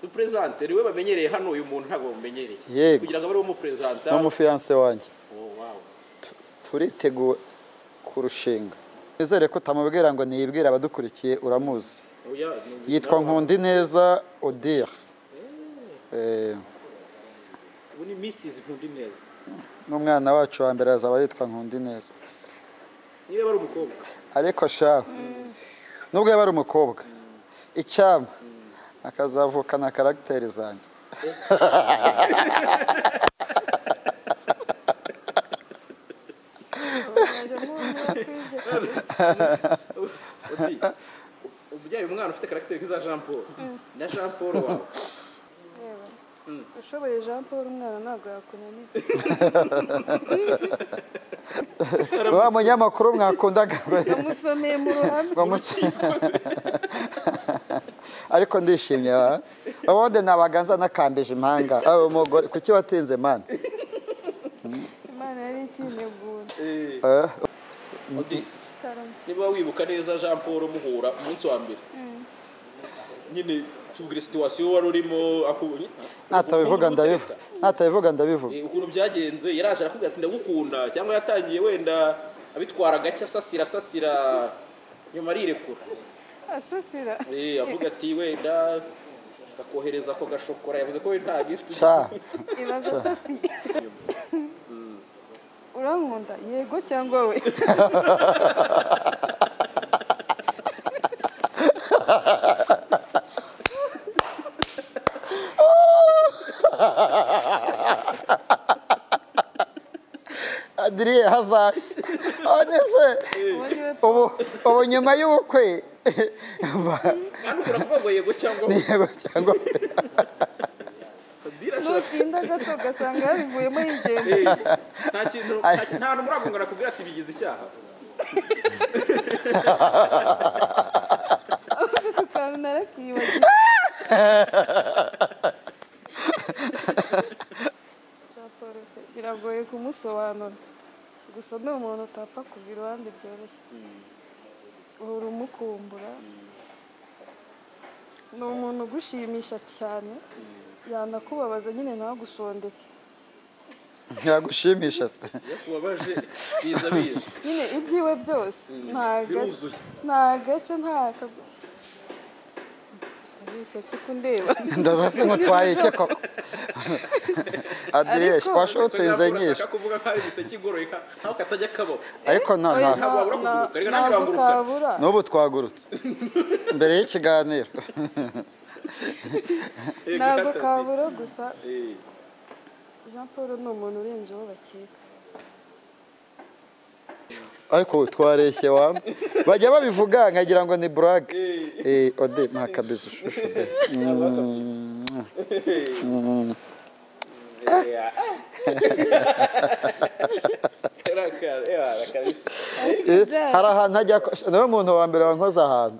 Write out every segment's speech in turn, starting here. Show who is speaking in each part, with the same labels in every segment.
Speaker 1: perezante niwe bamenyereye hano uyu muntu ntabwo bamumenyereye
Speaker 2: Yego.
Speaker 1: kugira ngo abe ariwe umuperezanta
Speaker 2: n'umufiyanse wanjye
Speaker 1: Oh, wow.
Speaker 2: Tu- turiteguye kurushinga nizere ko utamubwira ngo niyibwire abadukurikiye uramuzi
Speaker 1: Oya, ni-
Speaker 2: yitwa nkundi neza odire Eh,
Speaker 1: ubu ni misizi nkundi neza
Speaker 2: n'umwana wacu wa mbere azaba yitwa nkundi neza
Speaker 1: niba ari umukobwa
Speaker 2: ariko shawe nubwo yaba ari umukobwa icyama akazavukana karagiteri zanjye
Speaker 1: Odi, ubyaye umwana ufite karagiteri nk'iza jean paul na jean paul wawe
Speaker 3: ushoboye jean paul umwana ntabwo yakunaniye
Speaker 2: wa munyamakuru mwakundaga mbere
Speaker 3: yamusomeye mu ruhame
Speaker 2: Bamusi- ariko ndishimye wa ubundi nabaga nza nakambije impanga aho umugore kuki watinze mani
Speaker 3: imana yari ikinegura
Speaker 1: Eh,
Speaker 2: Eh,
Speaker 1: Odi,
Speaker 3: Karame.
Speaker 1: niba wibuka neza jean paul muhura umunsi wa mbere nyine tubwire situwasiyo wari urimo aku-
Speaker 2: natabivuga ndabivuga natabivuga ndabivuga
Speaker 1: Eh, ukuntu byagenze yaraje arakubwira ati ndagukunda cyangwa yatangiye wenda abitwara gake asasira asasira nyuma arirekura
Speaker 3: asasira
Speaker 1: Eh, avuga ati wenda akohereza ako gashokora yavuze ko we nta gift ufite.
Speaker 2: sha
Speaker 3: ibaza asasiye urankunda yego cyangwa we
Speaker 2: adiriye hazashya none se
Speaker 3: uwo ni we
Speaker 2: ubu ubu nyuma y'ubukwe ba-
Speaker 1: kandi ushobora kuvuga ngo yego cyangwa
Speaker 2: ni yego cyangwa
Speaker 1: dira ashaka
Speaker 3: nutinda gato ugasanga yabivuyemo yigenda
Speaker 1: Eh, nta kintu nta kintu- nta hantu muragongana kubwira ati bigize icyaha
Speaker 3: ahubwo ako kantu narakiyibagiwe jean paul se biragoye kumusobanura gusa ni umuntu utapfa kuva iruhande byoroshye uhora umukumbura ni umuntu ugushimisha cyane yanakubabaza nyine ntagusondeke
Speaker 2: yagushimisha se
Speaker 1: iyo kubabaje biza bije
Speaker 3: nyine ibyiwe byose nta gake
Speaker 1: biruzuye
Speaker 3: nta gake nta kagu- ndabeshya si kundeba
Speaker 2: ndabaze ngo utwaye iki koko adiriye
Speaker 3: Ariko-
Speaker 2: washotinze nyinshi
Speaker 1: ashaka kuvuga ko ari igiseke igoroye ka- nkaho katajya kabo
Speaker 2: ariko no no
Speaker 3: Oya, nta-
Speaker 1: Ntabwo wabura kuguruka, reka
Speaker 3: nta-
Speaker 1: nange
Speaker 3: ntabwo
Speaker 1: urangurukana.
Speaker 3: kabura
Speaker 2: n'ubu twagurutse mbere y'ikiganiro
Speaker 1: Eh,
Speaker 3: ntabwo
Speaker 1: gukata-
Speaker 3: kabura gusa
Speaker 1: Eh,
Speaker 3: jean paul ni umuntu urenze uwo bakeka
Speaker 2: ariko ubu twareshye wa bajya babivuga nkagira ngo ni burage
Speaker 1: eh.
Speaker 2: eh ode nta kabizi ushushu be
Speaker 1: Yeah. Raka- yeah, rakabisa.
Speaker 2: Eh, hari ahantu hajya ako- niwe muntu wa mbere wankoze ahantu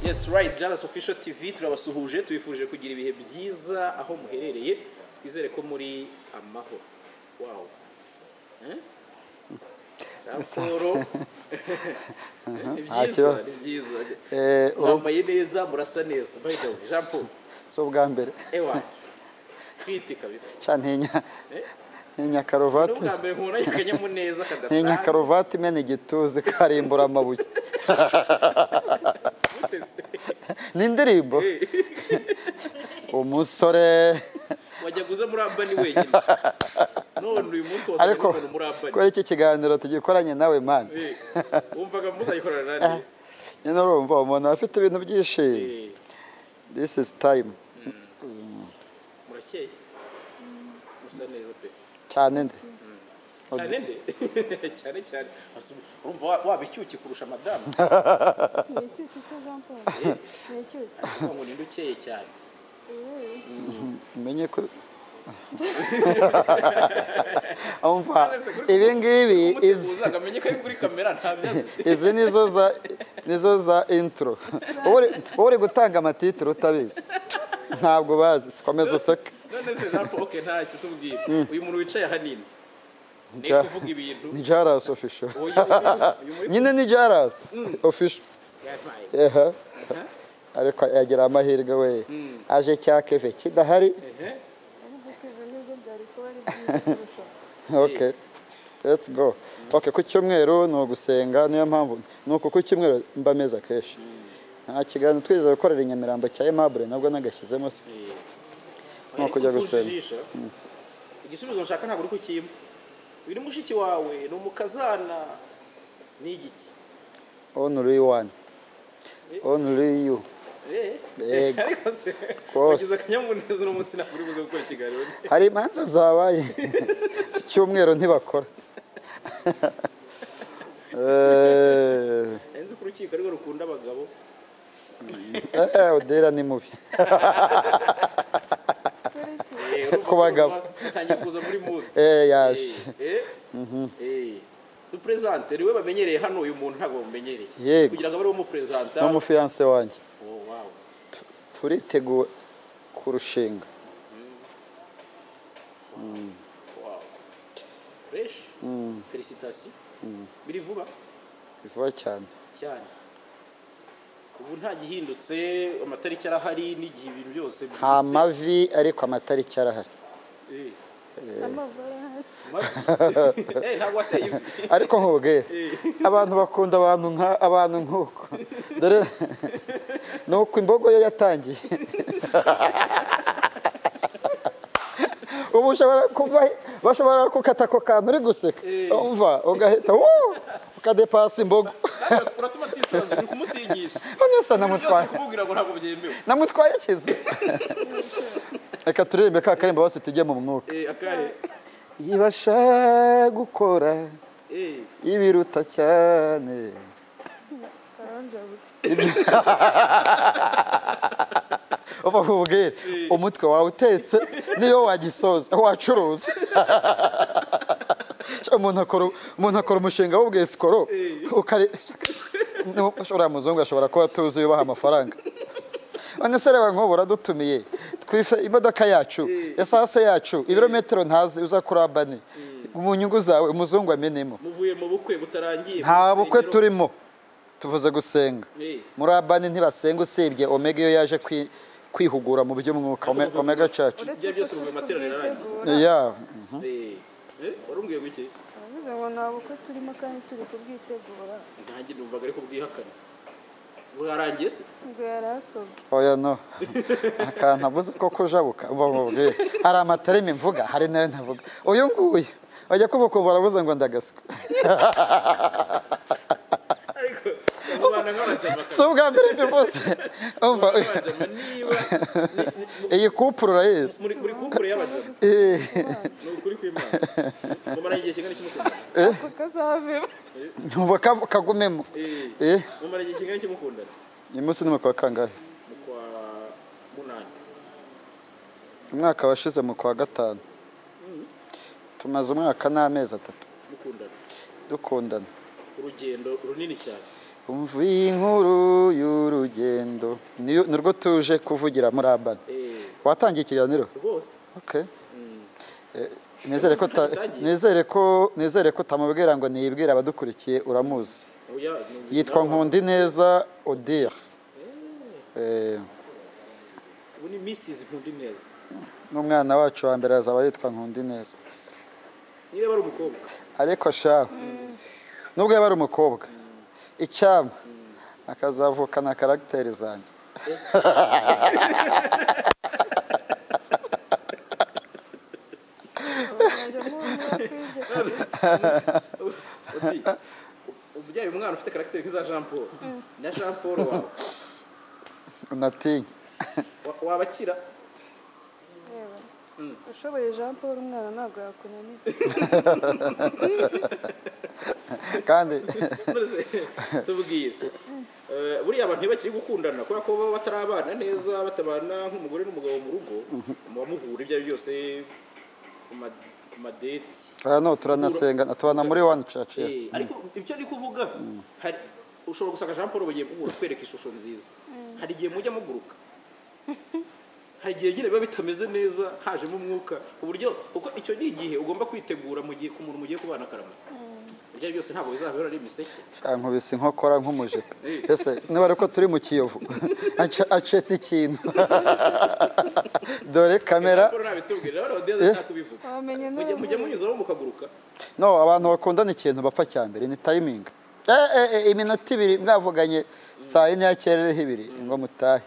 Speaker 1: Yes right Jalas Official TV turabasuhuje tubifurije kugira ibihe byiza aho muherereye twizere ko muri amahoro wow Eh? raporo Ni
Speaker 2: nta
Speaker 1: byiza
Speaker 2: kibazo.
Speaker 1: ni byiza
Speaker 2: Eh, uru-
Speaker 1: mwambaye neza murasa neza by the way Jean Paul
Speaker 2: si ubwa mbere
Speaker 1: ewa twite kabisa
Speaker 2: Sha ntinya
Speaker 1: Eh?
Speaker 2: ntinya
Speaker 1: ni
Speaker 2: karuvati
Speaker 1: ubwa mbere nkura akanyamuneza kadasanzwe
Speaker 2: ntinya karuvati imena igituza ikarimbura amabuye ni indirimbo umusore
Speaker 1: wajyaga uza muri abani wenyine none uyu munsi wazaga
Speaker 2: ariko
Speaker 1: n'umuntu muri abani
Speaker 2: kubera iki kiganiro tugikoranye nawe mani
Speaker 1: Eh, wumvaga muzayikorana nande
Speaker 2: nyine urumva umuntu aba afite ibintu byishimo
Speaker 1: Eh,
Speaker 2: this is time
Speaker 1: murakeye musa neza pe
Speaker 2: cyane nde
Speaker 1: cyane nde cyane cyane urumva wa- waba icyuki kurusha madamu
Speaker 3: ni inshyushyu se jean paul ni inshyushyu
Speaker 1: Kuvuga ngo ninde ukeye cyane
Speaker 3: Eh,
Speaker 2: umenye ko umva
Speaker 1: Nonese kuri-
Speaker 2: ibi ngibi izi
Speaker 1: umuteguza ngo amenye ko ari kuri kamera nta byazi
Speaker 2: izi nizo za nizo za intro Wowe uri- wowe uri gutanga amatitiro utabizi ntabwo bazi sikomeza useke
Speaker 1: none se napo oke nta kitubwira uyu muntu wicaye ahanini ni
Speaker 2: Nja-
Speaker 1: kuvuga ibintu
Speaker 2: ni jaras official
Speaker 1: uyu uyu muri
Speaker 2: nyine ni jaras official
Speaker 1: Yabaye.
Speaker 2: ehe ariko yagira amahirwe we aje cya keve kidahari
Speaker 1: Ehe.
Speaker 3: ariko kwiga nibwo byari kuba ari byiza kurusha
Speaker 2: okay let's go okay ku cyumweru ni ugusenga niyo mpamvu ni uku ku cyumweru mba meza kenshi nta kiganiro twizeye gukorera i nyamirambo cya emabure nabwo nagashyizemo se
Speaker 1: Eh.
Speaker 2: Ni ukujya
Speaker 1: Ariko
Speaker 2: gusenga.
Speaker 1: kunjijisha, igisubizo nshaka ntabwo uri kukimpa uyu ni mushiki wawe ni umukazana ni igiki
Speaker 2: only one only you
Speaker 1: Eh.
Speaker 2: Yego.
Speaker 1: ariko se
Speaker 2: Rwose.
Speaker 1: wagize akanyamuneza uno munsi ntabwo uri buze gukora ikiganiro
Speaker 2: hari imanza zabaye ku cyumweru ntibakora Eh,
Speaker 1: nzi ko urukiko ariwe rukunda abagabo
Speaker 2: eh, odera ni mubi
Speaker 3: kuri iki
Speaker 1: Eh, urumva
Speaker 2: Ku bagabo.
Speaker 1: ko atangiye kuza muri mudu
Speaker 2: Eh, yaje
Speaker 1: duperezante niwe bamenyereye hano uyu muntu ntabwo bamumenyereye
Speaker 2: Yego.
Speaker 1: kugira ngo abe ariwe umuperezanta
Speaker 2: n'umufiyanse wanjye
Speaker 1: Oh, wow.
Speaker 2: Tu- turitegura kurushinga
Speaker 1: Wow. fresh felicitasi biri vuba
Speaker 2: bivuba cyane
Speaker 1: cyane ubu nta gihindutse amatariki arahari n'igihe ibintu byose
Speaker 2: nta
Speaker 1: byise.
Speaker 2: mavi ariko amatariki arahari
Speaker 1: Eh,
Speaker 3: amavara hasi
Speaker 1: mavi. Eh, ntabwo wateye ivi
Speaker 2: ariko nkubwira abantu bakunda abantu nka abantu nk'uko dore ni uko imbogo yo yatangiye ubu ushobora kuba bashobora gukata ako kantu uri guseka umva ugahita wuu ukadepasa imbogo
Speaker 1: Ntabwo- uratuma atisanzura uri kumutigisha
Speaker 2: nonese
Speaker 1: Ibintu byose
Speaker 2: namutwaye
Speaker 1: kumubwira ngo ntabwo byemewe
Speaker 2: namutwaye akize reka turirimbe ka karimba bose tujye mu mwuka
Speaker 1: Eh, akahe
Speaker 2: ibasha gukora
Speaker 1: Eh,
Speaker 2: ibiruta cyane
Speaker 3: aranjabutse
Speaker 2: uba nkubwire umutwe wawe utetse niyo wagisoza wacuruza Cyo umuntu akora umuntu akora umushinga w'ubwesikoro ukari Nu- ushobora muzungu ashobora kuba tuzi yubaha amafaranga none se reba nk'ubu uradutumiye twife imodoka yacu esase yacu ibirometero ntazi uza kuri abani mu nyungu zawe umuzungu amenemo
Speaker 1: muvuye mu bukwe butarangiye
Speaker 2: nta bukwe
Speaker 1: Urusengero.
Speaker 2: turimo tuvuze gusenga
Speaker 1: Eh,
Speaker 2: muri abani ntibasenga usibye omega iyo yaje kwi- kwihugura mu by'umwuka Ome- omega church
Speaker 1: Ibyo byose bivuye mu materaniro
Speaker 3: kubwitegura
Speaker 2: ya
Speaker 1: eh, eh, warumbwiye guke
Speaker 3: baravuze ngo nta bukwe turimo kandi turi kubwitegura
Speaker 1: ntange numvaga ariko bwihakana burarangiye se
Speaker 3: ngo yari asobwe
Speaker 2: oya no akantu avuze ko kujabuka umva mubwire hari amataremi mvuga hari nayo ntavuga uyu nguyu bajya kuvukumbura aravuze ngo ndagaswa
Speaker 1: ariko babana nk'abajama
Speaker 2: si ubwa mbere mbivuze umva
Speaker 1: abajama niba ni- ni- mu-
Speaker 2: iyi kupuro urayizi
Speaker 1: muri muri kumpure y'abajama
Speaker 2: Eh,
Speaker 1: ni ukuri kw'imana mumaranye igihe kingana iki mukundana
Speaker 3: ako kazavemo
Speaker 2: numva kavu- kagumemo
Speaker 1: Eh,
Speaker 2: eh
Speaker 1: mumaranye igihe kingana iki mukundana
Speaker 2: uyu munsi ni mu kwa kangahe
Speaker 1: mu kwa munani
Speaker 2: umwaka washize mu kwa gatanu tumaze umwaka n'amezi atatu
Speaker 1: mukundana
Speaker 2: dukundana
Speaker 1: urugendo runini cyane
Speaker 2: umvuye inkuru y'urugendo Niyo- ni rwo tuje kuvugira muri abana
Speaker 1: Eh,
Speaker 2: watangiye ikiganiro
Speaker 1: rwose
Speaker 2: Okay. Eh, nizere ko uta- nizere ko nizere ko utamubwira ngo niyibwire abadukurikiye uramuzi
Speaker 1: oya
Speaker 2: yitwa nkundi neza odire Eh,
Speaker 1: ubu ni misizi nkundi neza
Speaker 2: n'umwana wacu wa mbere azaba yitwa nkundi neza
Speaker 1: niba ari umukobwa
Speaker 2: ariko shawe nubwo yaba ari umukobwa icyama akazavukana karagiteri zanjye
Speaker 3: abazajya mwumva kwibye
Speaker 1: Oti, ubyaye umwana ufite karagiteri nk'iza jean paul na jean paul wawe
Speaker 2: unatinye
Speaker 1: wa- wabakira
Speaker 3: reba
Speaker 1: Mm.
Speaker 3: ushoboye jean paul umwana ntabwo yakunanira
Speaker 2: kandi
Speaker 1: Maze tubwire Eh, buriya abantu ntibakiri gukundana kubera ko baba batarabana neza batabana nk'umugore n'umugabo mu rugo muba muhura ibyo ari byo byose ku ma- ku madeti
Speaker 2: aha no turanasenga tubana muri one church yes
Speaker 1: Eh, ariko ibyo ari kuvuga hari ushobora gusanga jean paul bagiye kugura kwereka ishusho nziza hari igihe mujya muguruka hari igihe nyine biba bitameze neza hajemo umwuka ku buryo kuko icyo ni igihe ugomba kwitegura mu gihe ku muntu mugiye kubana akaramata ibyo ari byose ntabwo bizabera ari imiseke
Speaker 2: ankubise inkokora nk'umujipo ese niba ari uko turi mu kiyovu aca- acetse ikintu dore kamera
Speaker 1: Jean Paul nabitubwira rero odeze atakubivuga
Speaker 3: wamenye
Speaker 1: mujya
Speaker 3: none
Speaker 1: mujya munyuzaho mukaguruka
Speaker 2: no abantu bakundana ikintu bapfa cya mbere ni tayimingi Eh, eh, eh, iminota ibiri mwavuganye saa yine yakerereho ibiri ngo mutahe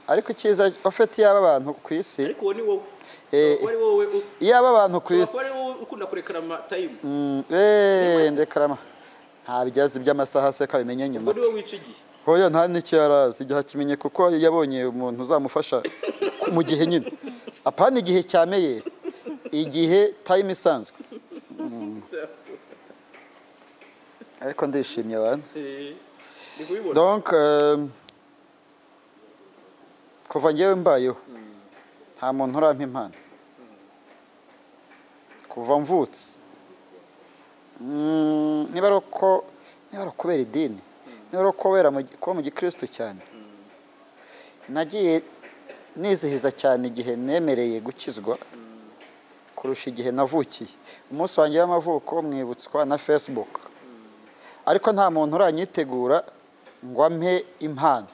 Speaker 2: ariko icyiza afite iyaba abantu ku isi
Speaker 1: ariko uwo ni wowe
Speaker 2: Eh,
Speaker 1: Uwo ari wowe u-
Speaker 2: iyaba abantu ku
Speaker 1: ushobora
Speaker 2: isi
Speaker 1: kuba ari wowe ukunda kurekarama tayimu
Speaker 2: Mm, eh, ndekarama ntabyo azi iby'amasaha se ko abimenya nyuma
Speaker 1: uwo ni wowe wica igihe
Speaker 2: hoya nta n'icyo yari azi igihe akimenye kuko yabonye umuntu uzamufasha mu gihe nyine apana igihe cya meyeri igihe tayime isanzwe Mm. ariko ndishimye abantu
Speaker 1: Eh, ndi kubibona
Speaker 2: donc euh, kuva ngewe mbayeho nta muntu urampa impano kuva mvutse Mm, niba ari uko niba ari ukubera idini niba ari ukubera mu gi- kuba mu gikristo cyane nagiye nizihiza cyane igihe nemereye gukizwa kurusha igihe navukiye umunsi wanjye w'amavuko mwibutswa na facebook ariko nta muntu uranyitegura ngo ampe impano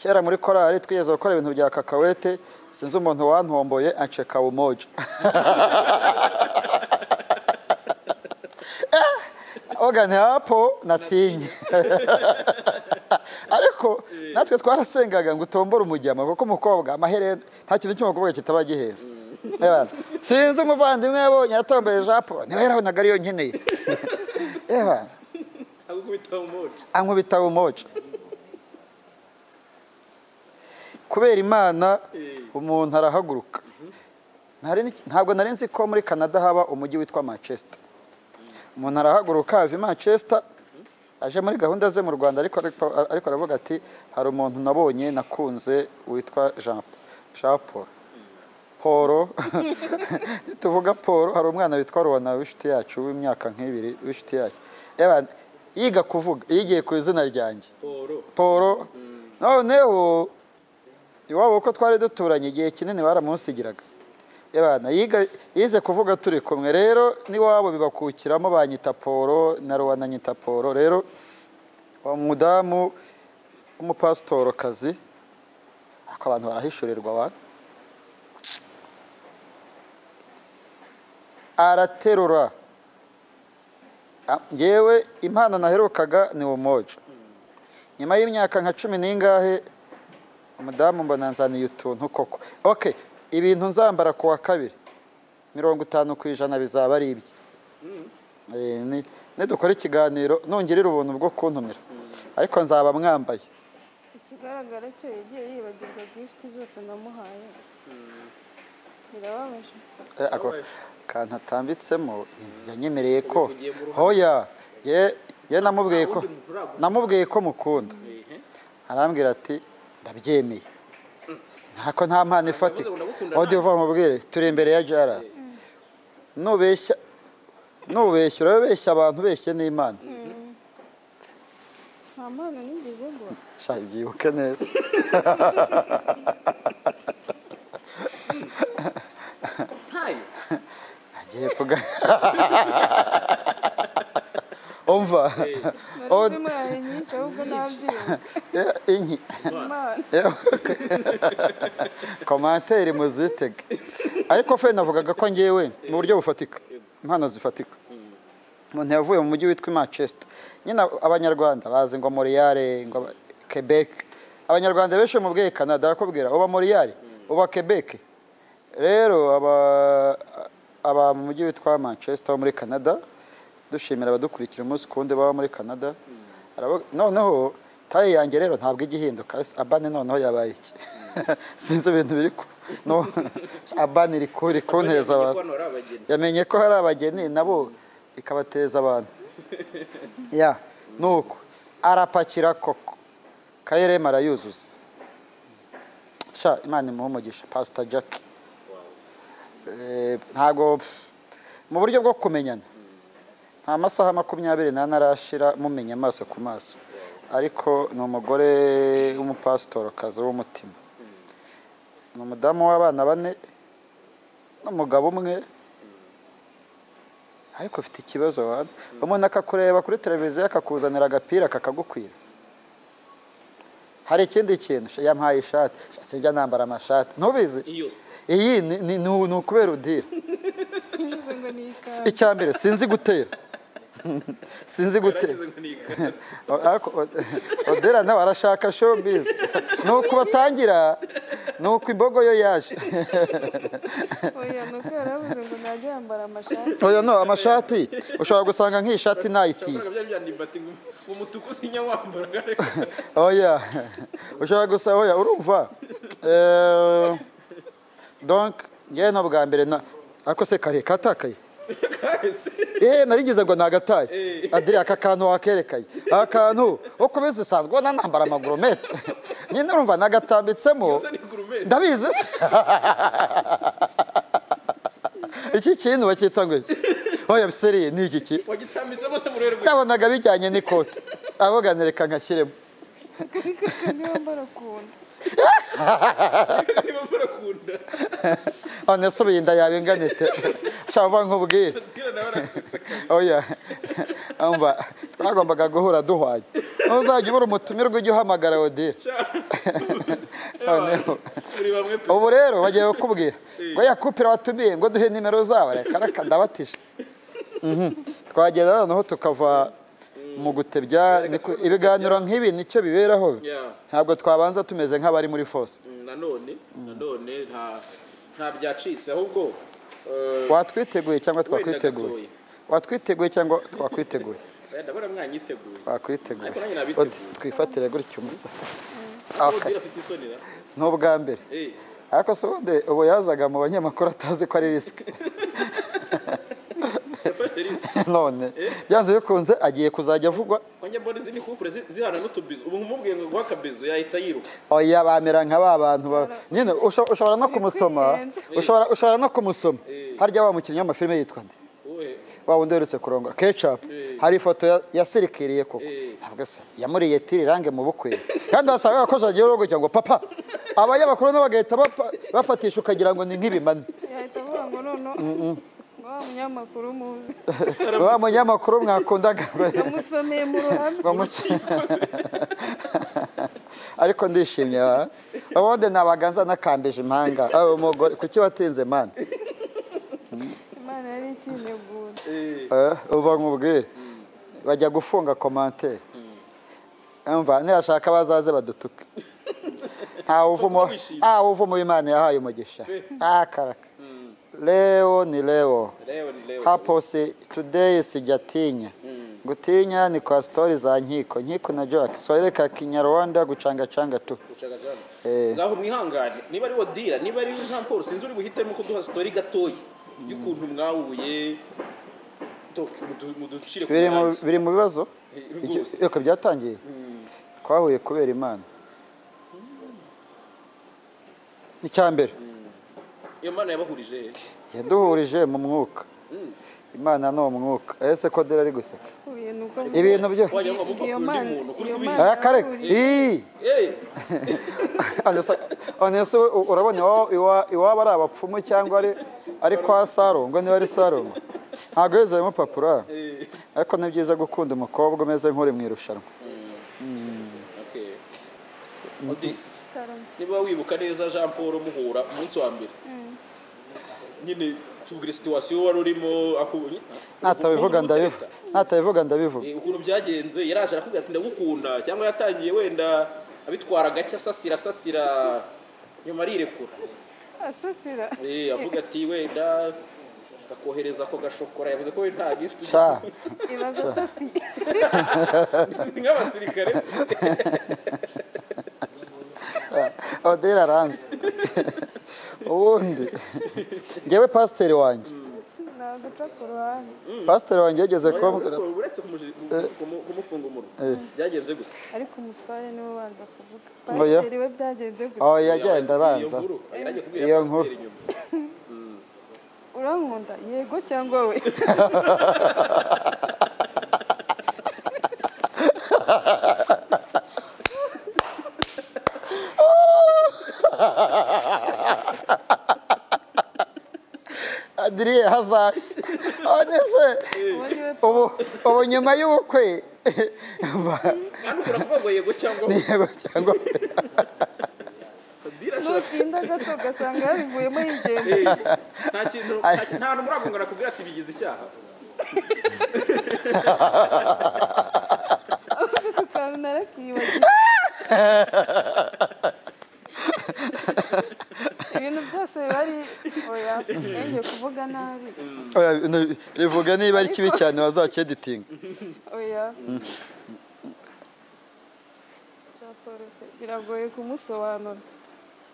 Speaker 2: kera muri korali twigeze gukora ibintu bya kakawete sinzi umuntu wantomboye anceka umoja ogane hapo natinye ariko natwe twarasengaga ngo utombore umujyama kuko umukobwa amaherena nta kintu cy'umukobwa kitaba giheza Eba, sinzi umuvandimwe yabonye yatomboye japo niba yarabonaga ariyo nkeneye Eba,
Speaker 1: agukubita mu mwodo
Speaker 2: ankubita umoca kubera imana
Speaker 1: Eh.
Speaker 2: umuntu arahaguruka Nari ni- ntabwo nari nzi ko muri canada haba umujyi witwa manchester umuntu arahaguruka ava i manchester aje muri gahunda ze mu rwanda ariko ariko- ariko aravuga ati hari umuntu nabonye nakunze witwa jean jean paul poro tuvuga poro hari umwana witwa ruwana w'inshuti yacu w'imyaka nk'ibiri w'inshuti yacu Eba, yiga kuvuga yigiye ku izina ryanjye
Speaker 1: poro
Speaker 2: poro noneho iwabo uko twari duturanye igihe kinini baramunsigiraga Ebana, yiga- yize kuvuga turi kumwe rero n'iwabo bibakukiramo banyita poro na ruwana anyita poro rero uwo mudamu w'umupasitorokazi ariko abantu barahishurirwa abantu araterura Ah, ngewe impano naherukaga ni umoja nyuma y'imyaka nka cumi n'ingahe umudamu mbona nzaniye utuntu koko ok ibintu nzambara ku wa kabiri mirongo itanu ku ijana bizaba ari ibye Eh, ni- nidukora ikiganiro nungirira ubuntu bwo kuntumira ariko nzaba mwambaye
Speaker 3: ikigaragara cyo yagiye yibagirwa gifuti zose namuhaye birababaje
Speaker 2: Eh, ako kantu atambitsemo yanyemereye ko
Speaker 1: Ugiye mu ruhame.
Speaker 2: hoya ye ye namubwiye ko
Speaker 1: Nta wundi muntu uragura.
Speaker 2: namubwiye ko mukunda arambwira ati ndabyemeye ntako nta mpano ifatika
Speaker 1: Ndavuze ngo ndagukunda
Speaker 2: aho uva mubwire turi imbere ya jarasi nubeshya nubeshya urabeshya abantu ubeshye n'imana
Speaker 3: nta mpano nigeze ngo
Speaker 2: shaka ibyibuke neza
Speaker 1: ntayo
Speaker 2: agiye kuga umva
Speaker 3: nari mubaye nyinshi ahubwo nabyibuka
Speaker 2: inki
Speaker 3: impano
Speaker 2: komantere muzitege ariko fe navugaga ko ngewe mu buryo bufatika impano zifatika umuntu yavuye mu mujyi witwa manchester nyine abanyarwanda bazi ngo moriyare ngo aba- quebec abanyarwanda benshi mu bweye canada arakubwira uba moriyare uba quebec rero aba- aba mu mujyi witwa manchester wo muri canada dushimira abadukurikira umunsi ku wundi baba muri canada Arabo- noneho taye yanjye rero ntabwo ijya ihinduka ese abane noneho yabaye iki sinzi ibintu biri ku no- abane iri ku- iri kunteza abantu
Speaker 1: Hano hari abageni
Speaker 2: yamenye ko hari abageni nabo ikabateza abantu ya nuko arapakira koko kayirema arayuzuza sha imana imuhe umugisha pasita jacki Eh, ntago mu buryo bwo kumenyana nta masaha makumyabiri n'ane arashira mumenye amaso ku maso ariko ni umugore w'umupasitorokazi w'umutima ni umudamu w'abana bane n'umugabo umwe ariko ufite ikibazo wana umuntu akakureba kuri televiziyo akakuzanira agapira kakagukwira hari ikindi kintu sha, yampaye ishati sha, sinjya nambara amashati ntubizi
Speaker 1: iyo
Speaker 2: iyi ni- ni ni- ni ukubera udira
Speaker 3: nigeze ngo ni
Speaker 2: Si-
Speaker 3: ikanzu
Speaker 2: icya mbere sinzi gutera sinzi gutera
Speaker 1: barageze ngo ntiga
Speaker 2: Ariko odera nawe arashaka showbiz ni uku batangira ni uku imbogo yo yaje
Speaker 3: oya ni uko yaravuze ngo najya yambara amashati
Speaker 2: oya no amashati ushobora gusanga nk'ishati ntayitiye
Speaker 1: byari byandimba ati ngo ngo umutuku sinya wambaraga reka
Speaker 2: oya ushobora gusa oya urumva Eh, donc ngewe no bwa mbere na ariko se kare katakaye
Speaker 1: kahise
Speaker 2: eh narigize ngo nagataye adire aka kantu wakerekaye aka kantu uko bizi usanzwe ubona nambara amaguromete nyine urumva nagatambitsemo
Speaker 1: ni gurumeti
Speaker 2: ndabizi se iki kintu bacyita ngo iki oya seriye ni iki ki
Speaker 1: wagitambitsemo se mu rwego rwe
Speaker 2: nabonaga bijyanye n'ikote avuga reka nkashyiremo
Speaker 3: ariko niba mbara kunda
Speaker 1: niba murakunda
Speaker 2: none asubiye inda yawe ingana ite shamba nkubwire
Speaker 1: bwira nawe arasetsa
Speaker 2: oya umva twagombaga guhura duhwanye ntuzajya ubura umutumirwa ujya uhamagara odile noneho
Speaker 1: muri bamwe pe
Speaker 2: ubu rero bagiye kukubwira ngo yakupira watumiye ngo duhe nimero zabo reka reka ndabatije Mhm. twagenda noneho tukava mu gutebya niku- ibiganiro nk'ibi nicyo biberaho
Speaker 1: Yeah.
Speaker 2: ntabwo twabanza tumeze nk'abari muri fose
Speaker 1: Mm, nanone nanone nta nta byacitse ahubwo eh,
Speaker 2: watwiteguye cyangwa
Speaker 1: Wenda
Speaker 2: twakwiteguye
Speaker 1: gatoya.
Speaker 2: watwiteguye cyangwa twakwiteguye
Speaker 1: eh, ndabona mwanyiteguye
Speaker 2: twakwiteguye
Speaker 1: Ariko nanjye nabiteguye.
Speaker 2: Odi, twifatire gutya umusa
Speaker 1: ubwira afite isoni ra
Speaker 2: n'ubwa mbere
Speaker 1: eh
Speaker 2: ariko se ubundi ubu yazaga mu banyamakuru atazi ko ari risike
Speaker 1: yafashe rinse
Speaker 2: none byanze bikunze agiye kuzajya avugwa
Speaker 1: wanjye mbona izi ni kumpure zi- zihana n'utubizo ubu nkumubwiye ngo guha akabizo yahita yiruka
Speaker 2: oya bamera nka ba bantu ba nyine usho- ushobora no kumusoma
Speaker 3: Bikwiyenza.
Speaker 2: ushobora ushobora no kumusoma
Speaker 1: Eh.
Speaker 2: harya wa mukinnyi w'amafilme yitwa nde
Speaker 1: wowe
Speaker 2: wa wundi uherutse kurongora kecapu
Speaker 1: Eh.
Speaker 2: hari ifoto ya- yasirikiriye koko
Speaker 1: Eh.
Speaker 2: ntabwo se yamuriye tiri range mu bukwe kandi wasangaga ko jagiye urugo ngo papa abanyamakuru nabo bagahita bapa- bafatisha ukagira ngo ni nk'ibimane
Speaker 3: yahita avuga ngo noneho ngo wa munyamakuru muzi
Speaker 2: wa munyamakuru mwakundaga
Speaker 3: yamusomeye mu ruhame
Speaker 2: ngo musi- ariko ndishimye wa ubundi nabaga nzanakambije impanga aho umugore kuki watinze mani
Speaker 3: imana yari ikinegura
Speaker 1: eh
Speaker 2: Eh, uba nkubwire bajya gufunga komantere umva nibashaka bazaze badutuke ntawe uvuma
Speaker 1: wishimye.
Speaker 2: ntawe uvuma imana yahaye umugisha akaraka leo ni leo
Speaker 1: leo ni leo
Speaker 2: hapo si today sijatinya gutinya ni kwa stori za nkiko nkiko na jack swahili ka kinyarwanda gucangacanga tu
Speaker 1: gushaka jana
Speaker 2: Eh.
Speaker 1: ngaho mwihangane niba ari wodira niba ari Jean Paul sinzi uri buhitemo kuduha story gatoya y'ukuntu mwahuye Tok, mudu- muducire ku
Speaker 2: biri mu-
Speaker 1: murangi.
Speaker 2: biri mu bibazo
Speaker 1: Eh,
Speaker 2: Ibyo-
Speaker 1: rwose.
Speaker 2: reka byatangiye
Speaker 1: Mm.
Speaker 2: twahuye kubera imana icya mbere
Speaker 1: iyo mana yabahurije
Speaker 2: yaduhurije mu mwuka imana ni umwuka ese ko dore ari guseka
Speaker 3: ibintu uko
Speaker 2: ibintu byo
Speaker 1: Wajya wumva ko
Speaker 3: iyo
Speaker 1: akunda
Speaker 3: mana
Speaker 1: umuntu, kuri
Speaker 3: iyo
Speaker 1: kubiri.
Speaker 3: mana
Speaker 2: arakare
Speaker 3: yaguye.
Speaker 2: iyi
Speaker 1: Eh,
Speaker 2: onese urabona iwa- iwa- iwaba ari abapfumu cyangwa ari ari kwa sarongo niba ari sarongo ntabwo yuzuyemo papura
Speaker 1: eh.
Speaker 2: ariko ni byiza gukunda umukobwa umeze nk'uri mu irushanwa
Speaker 1: Okay. Odi, niba wibuka neza jean paul muhura umunsi wa mbere nyine tubwire situwasiyo wari urimo akubonye
Speaker 2: natabivuga ndabivuga natabivuga ndabivuga
Speaker 1: Eh, ukuntu byagenze yaraje arakubwira ati ndagukunda cyangwa yatangiye wenda abitwara gake asasira asasira nyuma arirekura
Speaker 3: asasira
Speaker 1: Eh, avuga ati wenda akohereza ako gashokora yavuze ko we nta gifuti
Speaker 2: sha
Speaker 3: ibaza asasiye
Speaker 1: ni nk'abasirikare
Speaker 2: odera aranze ubundi ngewe pasiteri wanjye
Speaker 3: naguca ku ruhande
Speaker 2: pasiteri wanjye yageze kumbwira
Speaker 1: Ariko uretse kumuji- kumu- kumufunga umunwa byagenze gusa
Speaker 3: ariko umutware niwe ubanza kuvuga
Speaker 2: Oya.
Speaker 3: pasiteri we byagenze gutya
Speaker 2: aho yagenda abanza
Speaker 1: Iyo nkuru, yajya kubwira
Speaker 2: Iyo
Speaker 1: pasiteri
Speaker 2: nkuru.
Speaker 1: inyuma.
Speaker 3: urankunda yego cyangwa we
Speaker 2: adiriye hazashya onese
Speaker 3: uwo niwe
Speaker 2: ubu ubu nyuma y'ubukwe ba-
Speaker 1: Kandi ushobora kuvuga ngo yego cyangwa
Speaker 2: ni yego cyangwa
Speaker 1: Dira ashaka-
Speaker 3: nutinda gato ugasanga yabivuyemo yigenda
Speaker 1: Eh, nta kintu nta kintu- nta hantu muragongana kubwira ati bigize icyaha
Speaker 3: ako kantu narakiyibagiwe ibintu byose biba ari oya nenge kuvuga nabi
Speaker 2: Oya, ni- rivuga niba ari kibi cyane wazakeditinga
Speaker 3: oya Jean Paul se biragoye kumusobanura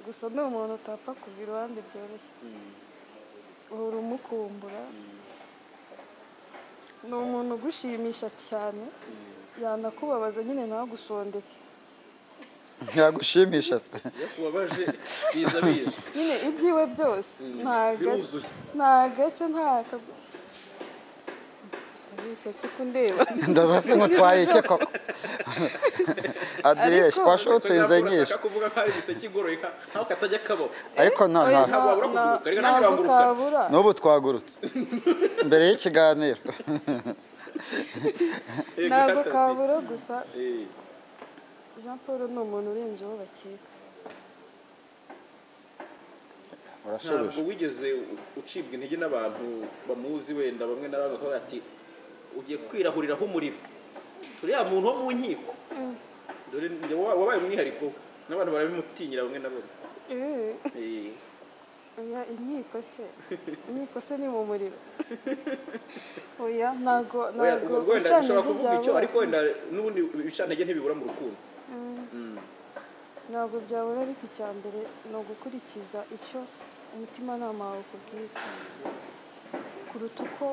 Speaker 3: gusa ni umuntu utapfa kuva iruhande byoroshye uhora umukumbura ni umuntu ugushimisha cyane yanakubabaza nyine ntagusondeke
Speaker 2: ntiyagushimisha se
Speaker 1: iyo tubabaje biza bije
Speaker 3: nyine ibyiwe byose nta gace
Speaker 1: biruzuye
Speaker 3: nta gace nta kagu ndabizi ese ko ndeba
Speaker 2: ndabase ngo twaye icyo koko adiriyeshi
Speaker 3: Ariko-
Speaker 2: twashoboye uteze
Speaker 1: Kugira ngo
Speaker 2: nyinshi
Speaker 1: ashaka kuvuga ko ari igiseke igoroye nka- nkaho katajya kabaho
Speaker 2: ariko nta nta
Speaker 1: ntabwo wabura kuguruka, ariko ntabwo
Speaker 3: ntabwo
Speaker 1: urangurukana.
Speaker 3: kabura
Speaker 2: n'ubu twagurutse mbere y'ikiganiro
Speaker 1: Eh,
Speaker 3: ntabwo
Speaker 1: gukata-
Speaker 3: kabura gusa
Speaker 1: Eh,
Speaker 3: jean paul ni umuntu urenze uwo bakeka
Speaker 2: urashubije
Speaker 1: ntabwo wigeze ucibwa intege n'abantu bamuzi wenda bamwe na bamwe bakavuga ati ugiye kwirahuriraho umuriro turiya muntu wo mu nkiko dore ni wa- wabaye umwihariko n'abantu barabimutinyira bamwe na bamwe
Speaker 3: Eh,
Speaker 1: Eh,
Speaker 3: oya inkiko se inkiko se ni mu muriro oya ntabwo
Speaker 1: oya,
Speaker 3: ntabwo
Speaker 1: ubwo wenda
Speaker 3: gucana
Speaker 1: ushobora
Speaker 3: intege
Speaker 1: kuvuga icyo
Speaker 3: byabura.
Speaker 1: ariko wenda n'ubundi ibicantege ntibibura mu rukundo
Speaker 3: ntabwo byabura ariko icya mbere ni ugukurikiza icyo umutimanama wawe ukubwira kuruta uko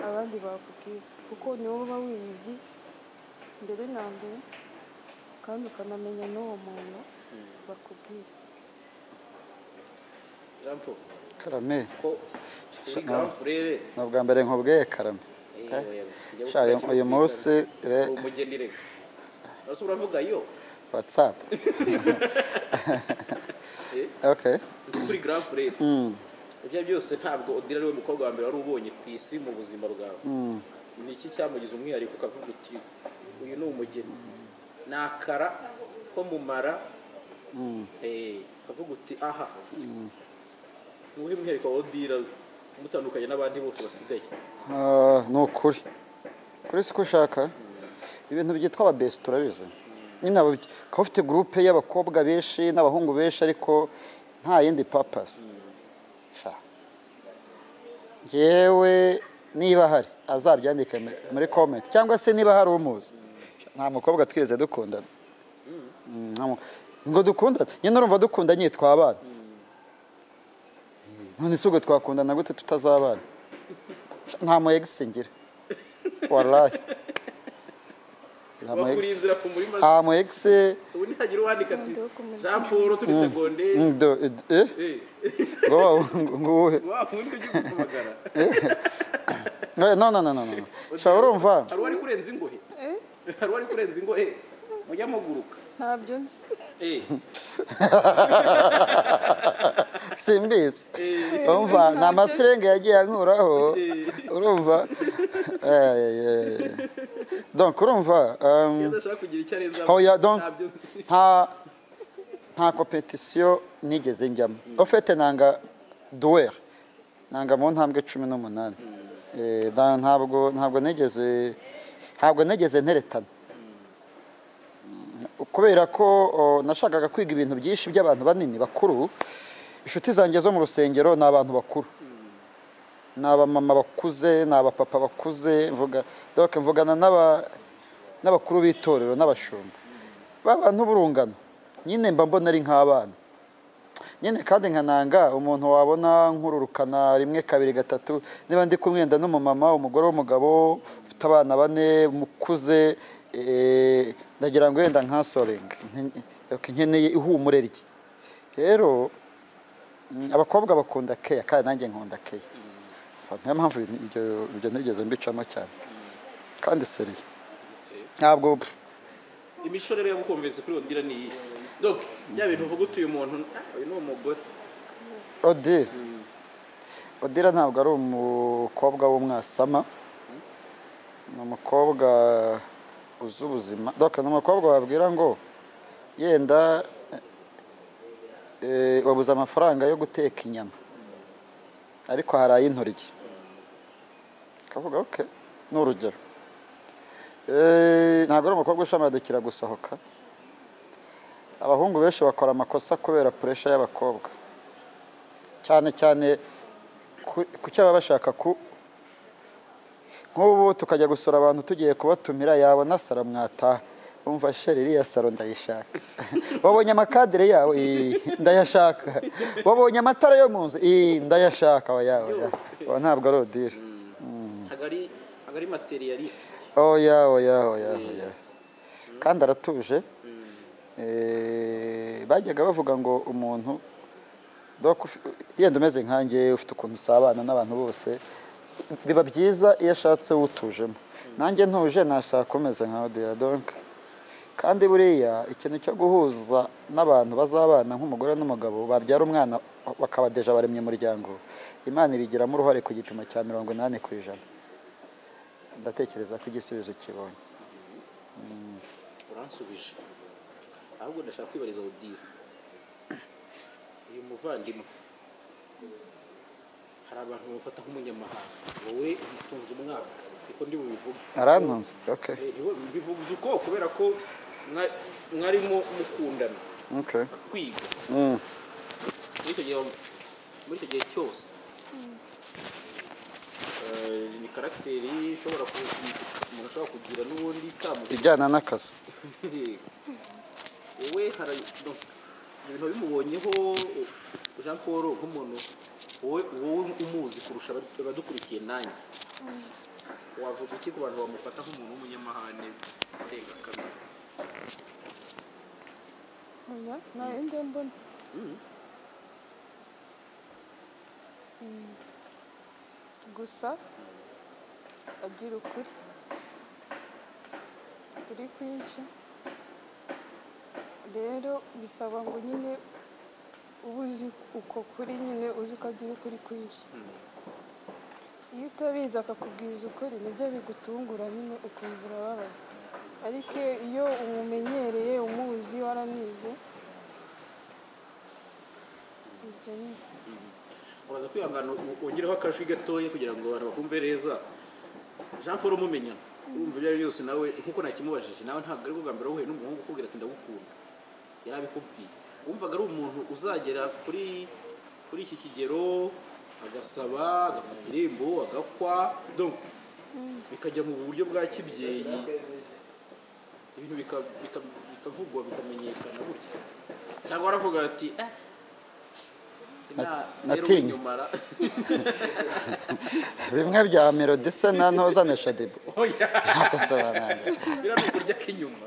Speaker 3: abandi bakubwira kuko niwo uba wizi mbere na mbere kandi ukanamenya n'uwo muntu bakubwira
Speaker 1: jean paul
Speaker 2: karame
Speaker 1: ko uri grand frere
Speaker 2: ni ubwa mbere nkubwiye karame
Speaker 1: Eh,
Speaker 2: Eh?
Speaker 1: oya, ujya
Speaker 2: Sha, uyu-
Speaker 1: gufata
Speaker 2: uyu
Speaker 1: kimwe
Speaker 2: munsi re
Speaker 1: uri umugeni reka ese uravuga yo
Speaker 2: watsapu
Speaker 1: Eh?
Speaker 2: oke
Speaker 1: ndi kuri grand frere ibyo byose ntabwo odira ariwe mukobwa wa mbere wari ubonye ku isi mu buzima bwawe ni iki cyamugize umwihariko ukavuga uti uyu ni umugeni ni akara ko mumara Eh, ukavuga uti aha ni uwuhe mwihariko wa odira umutandukanye n'abandi bose basigaye
Speaker 2: Ah, ni ukuri kuri si ko ushaka ibintu byitwa ababesi turabizi nyine aba- ukaba ufite gurupe y'abakobwa benshi n'abahungu benshi ariko nta yindi papasi ngewe niba hari azabyandike muri- muri komenti cyangwa se niba hari umuzi nta mukobwa twigeze dukundana Mm, nta mu- ngo dukundane nyine urumva dukundanye twabana none si ubwo twakundana gute tutazabana nta muyegisi ngira warayi nta
Speaker 1: bakuri
Speaker 2: muyegisi
Speaker 1: inzira ku murima
Speaker 2: nta muyegisi
Speaker 1: ubu nihagira uwandika ati
Speaker 3: Nkunda wo kumenya.
Speaker 1: jean paul turi segonderi
Speaker 2: Ndo- ed- eh?
Speaker 1: Eh,
Speaker 2: ngo wa ngo uwuhe
Speaker 1: wa wundi ujya kumpamagara
Speaker 2: Eh, no no no no no sha urumva
Speaker 1: hari uwari kurenza ingohe
Speaker 3: Eh?
Speaker 1: hari uwari kurenza ingohe mujya muguruka
Speaker 3: ntabyo nzi
Speaker 1: Eh,
Speaker 2: simbizi
Speaker 1: eh,
Speaker 2: urumva ni amasirenge yagiye ankuraho urumva Eh, eh, eh. donc urumva um,
Speaker 1: iyo adashaka kugira icyo arenza
Speaker 2: Hoya, donc.
Speaker 1: ntabyo
Speaker 2: nta nta competition nigeze njyamo ofete nanga duwer nanga mu ntambwe cumi n'umunani Eh, da- ntabwo ntabwo nigeze ntabwo nigeze nteretana Mm, kubera ko o, nashakaga kwiga ibintu byinshi by'abantu banini bakuru inshuti zanjye zo mu rusengero ni abantu bakuru ni abamama bakuze ni abapapa bakuze mvuga donc mvugana n'aba n'abakuru b'itorero n'abashumba babantu burungano nyine mba mbona ari nk'abana nyine kandi nkananga umuntu wabona nkururukana rimwe kabiri gatatu niba ndi kumwenda n'umumama umugore w'umugabo ufite abana bane mukuze eh, ndagira ngo wenda nkasorenga Nte- ok, nkeneye ihumure rye rero mm, abakobwa bakunda keya kandi nanjye nkunda keya niyo mpamvu ibintu- ibyo ibyo nigeze mbicamo cyane kandi seriye ntabwo pff,
Speaker 1: imico rero yagukomvetse kuri wongera ni iyi donc bya bintu uvuga utuye umuntu "Ah, uyu ni umugore
Speaker 2: odira odira ntabwo ari umukobwa w'umwasama ni umukobwa uzi ubuzima doka ni umukobwa wabwira ngo yenda eh, wabuze amafaranga yo guteka inyama ariko hari ay'intoryi akavuga oke ni urugero Eh, ntabwo ari umukobwa ushamadukira gusohoka abahungu benshi bakora amakosa kubera puresha y'abakobwa cyane cyane ku- ku cyo baba bashaka ku nk'ubu tukajya gusura abantu tugiye kubatumira yabona saro mwataha umva sheri iriya saro ndayishaka wabonye amakadire yawe Ii, ndayashaka wabonye amatara yo mu nzu Ii, ndayashaka oya oya Oya, ntabwo ari odire
Speaker 1: ntabwo ari ntabwo ari materialiste
Speaker 2: oya oya oya oya kandi aratuje Eh, bajyaga bavuga ngo umuntu dok ufi- yenda umeze nkanjye ufite ukuntu usabana n'abantu bose biba byiza iyo ashatse utujemo nanjye ntuje nashaka kumeze nka odira donk kandi buriya ikintu cyo guhuza n'abantu bazabana nk'umugore n'umugabo babyara umwana bakabadeja baremye umuryango imana ibigiramo uruhare ku gipimo cya mirongo inani ku ijana ndatekereza ko igisubizo kibonye
Speaker 1: uransubije ahubwo ndashaka kwibariza odire uyu muvandimwe hari abantu bamufata nk'umunyamahanga wowe umutunze umwaka niko ndi bubivuge
Speaker 2: arantunze okay
Speaker 1: Eh, niwe mbivuze uko kubera ko mwa- mwarimo mukundana
Speaker 2: okay
Speaker 1: kwiga
Speaker 2: mm.
Speaker 1: muri icyo gihe muri icyo gihe cyose eh, ni karagiteri ishobora ku- umuntu ashobora kugira n'ubundi itamugira
Speaker 2: ijyana n'akazi
Speaker 1: wowe hari donc ibintu bimubonyeho jean paul nk'umuntu wowe wowe umuzi kurusha abadu- abadukurikiye nanjye wavuga iki ku bantu bamufata nk'umuntu w'umunyamahane arenga kamere
Speaker 3: oya nawe nde mbona Mm. gusa agira ukuri kuri kwinshi rero bisaba ngo nyine uba uzi uko kuri nyine uzi ko agira ukuri kwinshi iyo utabizi akakubwiza ukuri nibyo bigutungura nyine ukumva urababaye ariko iyo umumenyereye umuzi waramize ibyo ni
Speaker 1: uraza kwihangana u- ugireho akajwi gatoya kugira ngo abantu bakumve neza jean paul mumenyana urumva ibyo ari byo byose nawe nkuko nakimubajije nawe ntabwo ari bwa mbere wahuye n'umuhungu ukubwira ati ndagukunda yari abikubwiye wumvaga ari umuntu uzagera kuri kuri iki kigero agasaba agafata irembo agakwa donc bikajya mu buryo bwa kibyeyi ibintu bika- bika- bikavugwa bikamenyekana gutya cyangwa waravuga ati eh sina- rero
Speaker 2: natinye."
Speaker 1: winyumara."
Speaker 2: bimwe bya melody se na ntoza na shadibu
Speaker 1: Oya,
Speaker 2: ntakosobanange
Speaker 1: biriya ni ukurya k'inyuma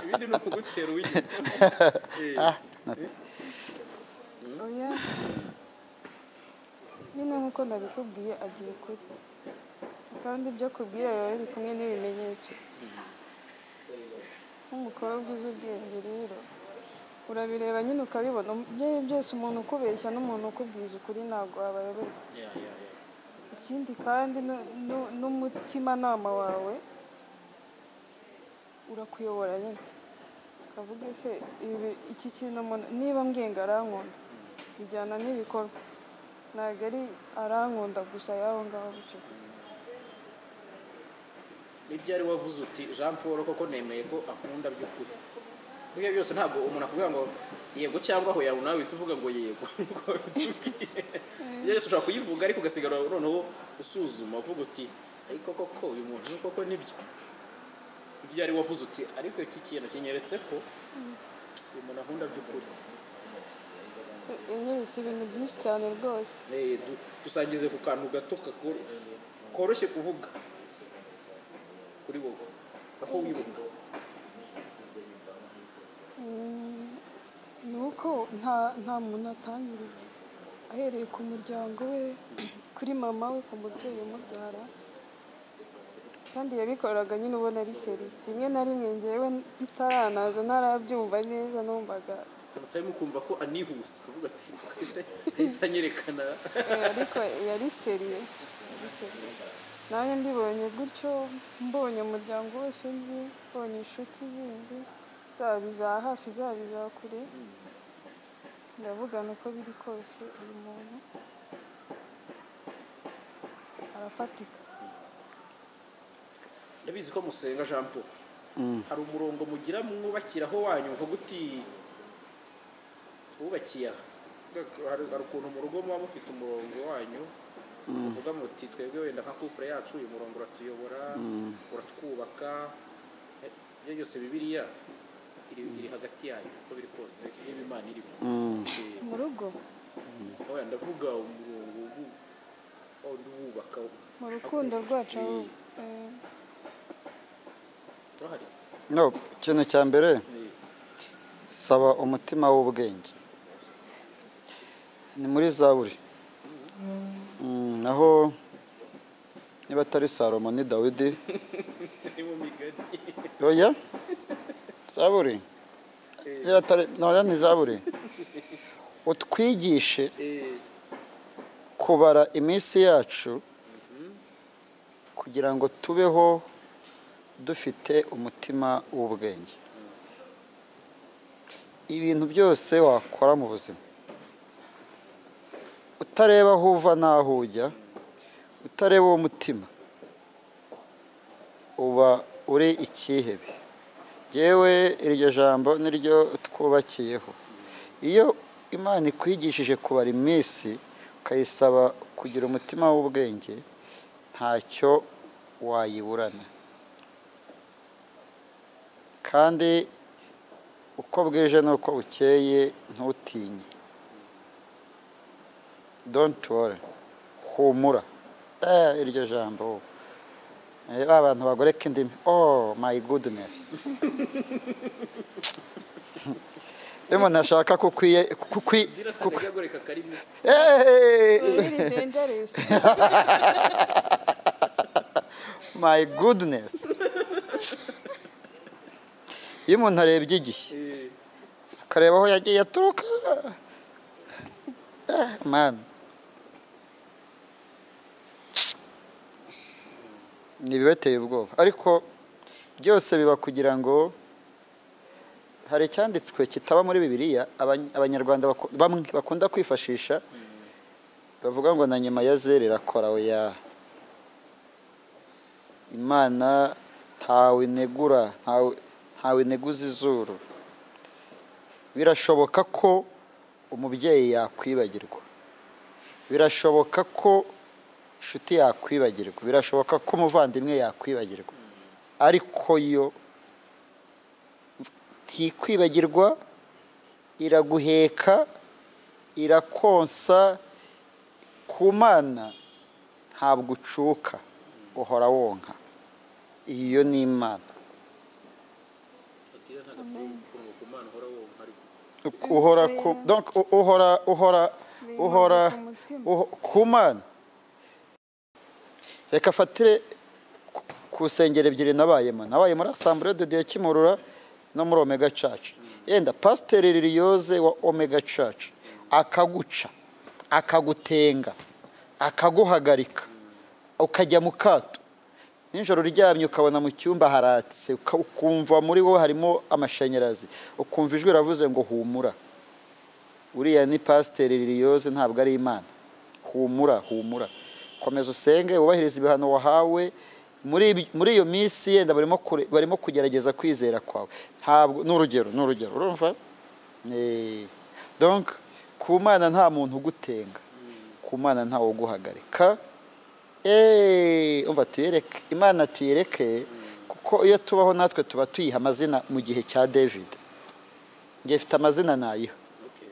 Speaker 1: ibindi ni ukugutera uw'inyuma Eh,
Speaker 3: oya nyine nk'uko nabikubwiye agiye kuri kandi ibyo akubwiye biba biri kumwe n'ibimenyetso nk'umukobwa uzi ubwenge rero urabireba nyine ukabibona ibyo ari byo byose umuntu ukubeshya n'umuntu ukubwiza ukuri ntabwo wabayoberwa
Speaker 1: ya, ya, ya.
Speaker 3: ikindi kandi nu- nu- n'umutimanama wawe urakuyobora nyine ukavuga se ibi- iki kintu umuntu niba ngenga arankunda bijyana n'ibikorwa ntabwo ari arankunda gusa y'aho ngaho gusa gusa
Speaker 1: ni ryari wavuze uti jean paul koko nemeye ko akunda by'ukuri ibyo byose ntabwo umuntu akubwira ngo yego cyangwa aho yawe nawe uhita uvuga ngo yego Niko bitubwiye. ibyo byose ushobora kuyivuga ariko ugasigara noneho usuzuma uvuga uti ariko koko uyu muntu ni koko nibyo ni ryari wavuze uti ariko iki kintu kinyeretse ko uyu muntu akunda by'ukuri
Speaker 3: inyeretse ibintu byinshi cyane rwose
Speaker 1: Eh, du- dusangize ku kantu gato kakor- koroshye kuvuga kuri wowe aho wibuka
Speaker 3: ni uko nta nta muntu atangiritse ahereye ku muryango we kuri mama we ku mubyeyi umubyara kandi yabikoraga nyine ubona ari seri rimwe na rimwe ngewe bitaranaza ntarabyumva neza numvaga
Speaker 1: mutari mukumva ko anihuse kuvuga ati yahise anyerekana
Speaker 3: Eh, ariko yari seriye yari seriye. nanjye mbibonye gutyo mbonye umuryango wose nzi mbonye inshuti zindi zaba iza hafi zaba iza kure ndavugana uko biri kose uyu muntu arafatika
Speaker 1: ndabizi ko musenga jean paul hari umurongo mugira mwubakiraho wanyu mvuga uti wubakiye aha hari hari ukuntu mu rugo muba mufite umurongo wanyu muvuga muti twebwe wenda nka couple yacu uyu murongo uratuyobora uratwubaka Eh, ibyo byose bibiriya iri iri hagati yayo uko biri kose niba imana irimo Eh,
Speaker 3: mu rugo
Speaker 1: oya ndavuga umurongo w'u- wundi wubaka
Speaker 3: mu rukundo rwacu aho eh,
Speaker 1: urahari
Speaker 2: no ikintu cya mbere
Speaker 1: Eh,
Speaker 2: saba umutima w'ubwenge ni muri zaburi Mm, naho niba atari salomo ni dawidi
Speaker 1: ni mu migati
Speaker 2: oya zaburi niba atari noya ni zaburi utwigishe
Speaker 1: Eh,
Speaker 2: kubara iminsi yacu kugira ngo tubeho dufite umutima w'ubwenge ibintu byose wakora mu buzima utareba aho uva n'aho ujya utareba uwo mutima uba uri ikihebe yewe iryo jambo niryo twubakiyeho iyo imana ikwigishije kubara iminsi ukayisaba kugira umutima w'ubwenge ntacyo wayiburana kandi uko bwije n'uko bukeye ntutinye don't worry humura Eh, iryo jambo Eh, ba bantu bagoreka indimi oh my goodness iyo umuntu ashaka kukwiye kukwi-
Speaker 1: ndira
Speaker 2: kukwi-
Speaker 1: ntajya agoreka akarimi
Speaker 2: Hey!
Speaker 3: very dangerous
Speaker 2: My goodness. Iyo umuntu arebye igihe,
Speaker 1: Eh,
Speaker 2: akareba aho yagiye aturuka. Ah, Man. Ni ibibateye ubwoba. Ariko byose biba kugira ngo hari icyanditswe kitaba muri Bibiliya abany- abanyarwanda baku- bamwe bakunda kwifashisha bavuga ngo na nyuma ya zeri irakora oya imana ntawe inegura ntawe- ntawe ineguza izuru birashoboka ko umubyeyi yakwibagirwa birashoboka ko inshuti yakwibagirwa birashoboka ko umuvandimwe yakwibagirwa ariko yo ntikwibagirwa iraguheka irakonsa ku mana ntabwo ucuka uhora wonka iyo ni imana
Speaker 1: batira nta ushaka kunguka umwana uhora wumva ariko
Speaker 2: uhora ku donc u- uhora uhora
Speaker 3: Binyuze
Speaker 2: uhora
Speaker 3: ku mutima.
Speaker 2: uho- ku mana reka afatire ku- ku nsengero ebyiri nabayemo nabaye muri asambure de dieu kimurura no muri omega church yenda pasiteri liliyoze wa omega church akaguca akagutenga akaguhagarika ukajya mu kato nijoro uryamye ukabona mu cyumba haratse uka- ukumva muri wowe harimo amashanyarazi ukumva ijwi ravuze ngo humura uriya ni pasiteri liliyoze ntabwo ari imana humura humura komeza usenge wubahirize ibihano wahawe muri ibi- muri iyo minsi yenda barimo kure- barimo kugerageza kwizera kwawe ntabwo ni urugero ni urugero urumva Eh, donc ku mana nta muntu ugutenga ku mana ntawe uguhagarika eee umva tuyereke imana tuyereke kuko iyo tubaho natwe tuba tuyiha amazina mu gihe cya david ngiye mfite amazina nayiha
Speaker 1: okay.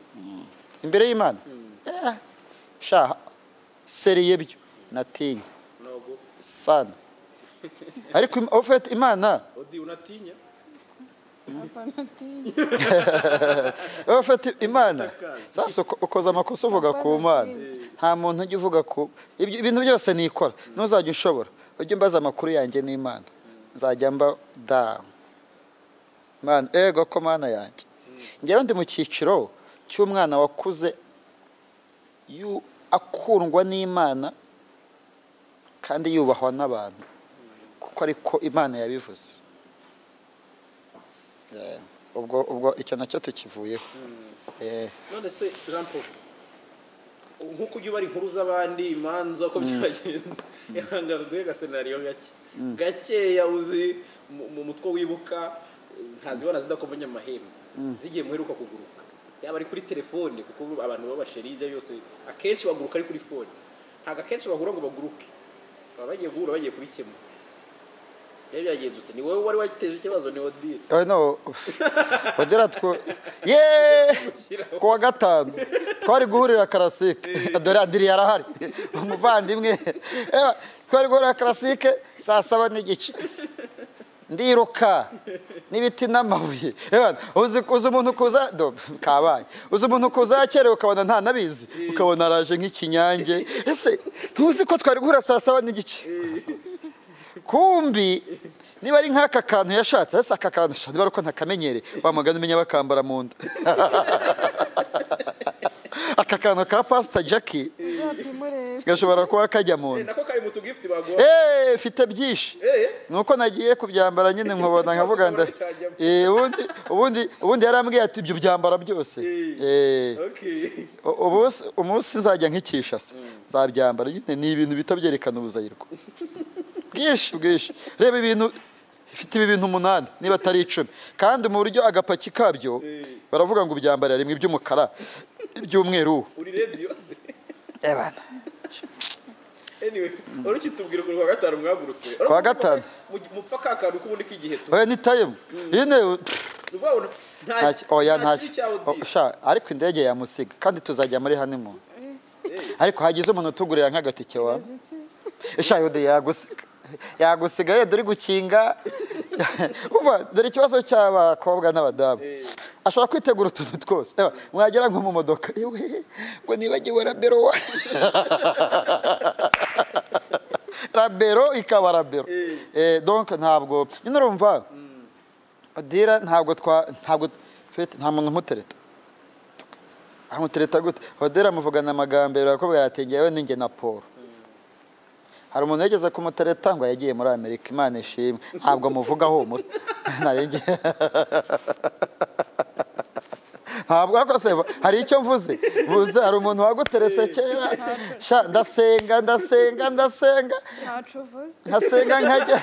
Speaker 2: imbere y'imana Eh, sha seriye byo natinya
Speaker 1: ntabwo
Speaker 2: sana ariko im- ofete imana
Speaker 1: odi unatinya
Speaker 3: Apanatinye.
Speaker 2: ofete imana sasa uko- ukoze amakosa uvuga ku mana nta muntu ujya uvuga ku ibyo- ibintu byose nikora ntuzajya ushobora ujye mbaza amakuru yanjye n'imana nzajya mba da mana ego ko mana yanjye ngewe ndi mu cyiciro cy'umwana wakuze yu- akundwa n'imana kandi yubahwa n'abantu kuko ariko imana yabivuze Eh, ubwo ubwo icyo nacyo tukivuyeho Eh,
Speaker 1: none se jean paul nk'uko ujya ubara inkuru z'abandi imanza uko byagenze yanga duhe agasenariyo gake gakeya uzi mu- mu mutwe wibuka ntazibona zidakomanya amahembe zigiye muheruka kuguruka yaba ari kuri telefone kuko ubu abantu b'abasheride yose akenshi baguruka ari kuri fone ntabwo akenshi bahura ngo baguruke baba bagiye guhura bagiye kubikemura rero byagenze uti ni wowe wari wateje ikibazo ni odile
Speaker 2: oya no bagera two yeee ku wa gatanu twari guhurira karasike dore adiri yarahari umuvandimwe Ewa, twari guhurira karasike saa saba n'igice ndiruka n'ibiti n'amabuye Ewa, uzi uzi umuntu kuza do, kabaye uzi umuntu kuza yakerewe ukabona ntanabizi ukabona araje nk'ikinyange ese ntuzi ko twari guhura saa saba n'igice kumbi niba ari nk'aka kantu yashatse ese aka kantu sha, niba ari uko ntakamenyereye wa mugani umenya bakambara mu nda aka kantu ka pasita jackie
Speaker 3: Uzapimurebe.
Speaker 2: gashobora kuba kajya mu nda
Speaker 1: nako kari mu tugifuti baguha
Speaker 2: eee mfite byinshi
Speaker 1: Eh.
Speaker 2: ni uko nagiye kubyambara nyine nkabona nkavuga nda Eh, ubundi ubundi ubundi yarambwiye ati ibyo byambara byose Eh,
Speaker 1: okay
Speaker 2: u- ubusi- umunsi nzajya nkikisha se nzabyambara nyine ni ibintu bihita byerekana ubuzayirwa bwinshi bwinshi reba ibintu ifite ibi bintu umunani niba atari icumi kandi mu buryo agapaki kabyo baravuga ngo ubyambara rimwe iby'umukara iby'umweru
Speaker 1: uri rediyo se
Speaker 2: ebana
Speaker 1: anyway wari ukitubwira ukuntu kuwa gatanu mwagurutse
Speaker 2: Kuwa gatanu.
Speaker 1: Mu- mupfa ka kantu k'ubundi k'igihe tu
Speaker 2: oya ni tayimu nyine
Speaker 1: ni ukuvuga ngo nta
Speaker 2: ntacyo oya
Speaker 1: nta
Speaker 2: ntacyo
Speaker 1: kibi cyawe
Speaker 2: O,
Speaker 1: di
Speaker 2: sha ariko indege yamusiga kandi tuzajya muri honeymoon ariko hagize umuntu utugurira nk'agatike wawe
Speaker 3: Izi nsizi.
Speaker 2: shayode yagusiga yagusiga ye dore gukinga umva dore ikibazo cy'abakobwa n'abadamu ashobora kwitegura utuntu twose Eba, mwagera nko mu modoka yewe ngo nibagiwe rabero wa rabero ikaba rabero Eh, donc ntabwo nyine urumva dira ntabwo twa ntabwo fete nta muntu umutereta amutereta gute odera amuvugana amagambo yarakubwira ati ngewe ni njye na paul hari umuntu wigeze kumutereta ngo yagiye muri amerika imana ishimwe ntabwo muvuga humura narenge ntabwo ariko se hari icyo mvuze buze hari umuntu waguterese kera sha ndasenga ndasenga ndasenga
Speaker 3: Ntaco uvuze.
Speaker 2: nkasenga nkajya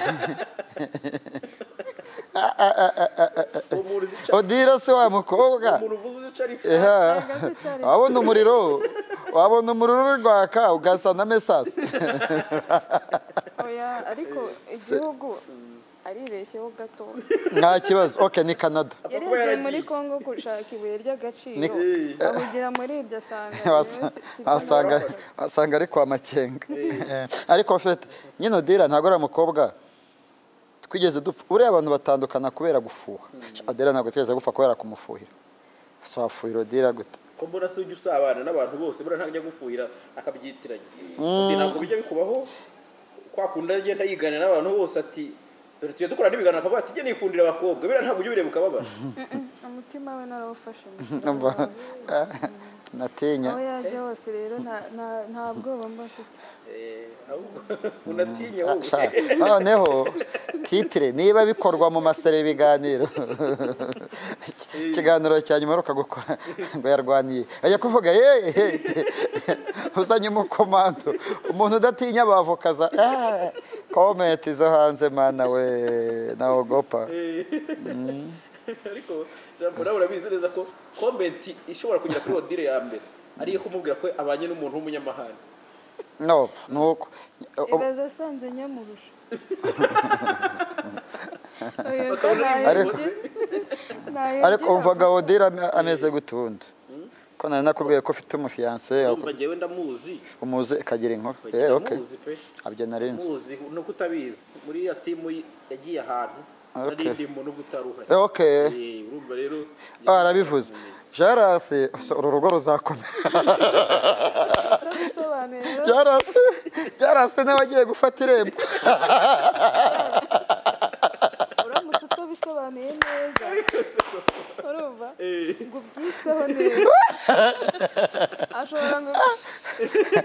Speaker 1: uwo muntu uzi icyo
Speaker 2: odira se wa mukobwa
Speaker 1: umuntu uvuze uzi icyo ari
Speaker 2: Eha.
Speaker 3: Ntago se cyari-
Speaker 2: wabona umuriro wabona umuriro uri rwaka ugasa na mesasi
Speaker 3: Oya, ariko igihugu aribeshyeho gato
Speaker 2: nta kibazo oke ni canada
Speaker 3: yarebye muri congo gushaka ibuye ry'agaciro
Speaker 2: Ni-
Speaker 3: ahugira muri iryo asanga
Speaker 2: Wasa- wasanga wasanga ari kwa makenga Eh, ariko fete nyine odira ntabwo ari umukobwa twigeze dupfa buriya abantu batandukana kubera gufuha adera ntabwo twigeze gupfa kubera kumufuhira so wafuhira odira gute
Speaker 1: ko mbona se ujya usabana n'abantu bose buriya ntajya gufuhira akabyitiranya Undi ntabwo bijya bikubaho kwa kundi agenda yiganira n'abantu bose ati dore tugiye dukora n'ibiganiro akavuga ati jye nikundira abakobwa buriya ntabwo ujya ubireba ukababara
Speaker 3: umutima we narawufashe
Speaker 2: Numva, ah, natinya
Speaker 3: aho yajya hose rero nta- nta- nta bwoba mba mfite
Speaker 1: Eh, ahubwo unatinye
Speaker 2: Ah,
Speaker 1: wowe.
Speaker 2: sha, noneho titire niba bikorwa mu masere ibiganiro ikiganiro cya nyuma uheruka gukora ngo yarwaniye ajya kuvuga ye he, he." uzanye umukomando umuntu udatinya abavoka za "Ah, komenti zo hanze mana we nawe gopa
Speaker 1: ariko jambo nawe urabizi neza ko komenti ishobora kugera kuri odire ya mbere ari iyo kumubwira ko abanye n'umuntu w'umunyamahanga
Speaker 2: no nuko
Speaker 3: ibaze asanze nyamurusha Oya, ko
Speaker 1: Bakabona
Speaker 2: ariko
Speaker 3: nayegera- nayegera
Speaker 2: ariko umvaga odira ameze gutundi ko nari nakubwiye ko ufite umufiyanse
Speaker 1: urumva njyewe ndamuzi
Speaker 2: umuze akagira inkuru Eh, okay.
Speaker 1: ndamuzi pe
Speaker 2: abyo narinzi
Speaker 1: muzi no kutabizi muri ya timu yagiye ahantu
Speaker 2: Okay.
Speaker 1: nari ndimo no kutaruhari
Speaker 2: Eh, okay
Speaker 1: Eh, urumva rero
Speaker 2: barabivuze jarasi uru rugo ruzakomera
Speaker 3: utabisobanuye rero
Speaker 2: jarasi jarasi nawe agiye gufata irembo
Speaker 3: uramutse utabisobanuye neza urumva ngo ubyiseho neza ashobora ngo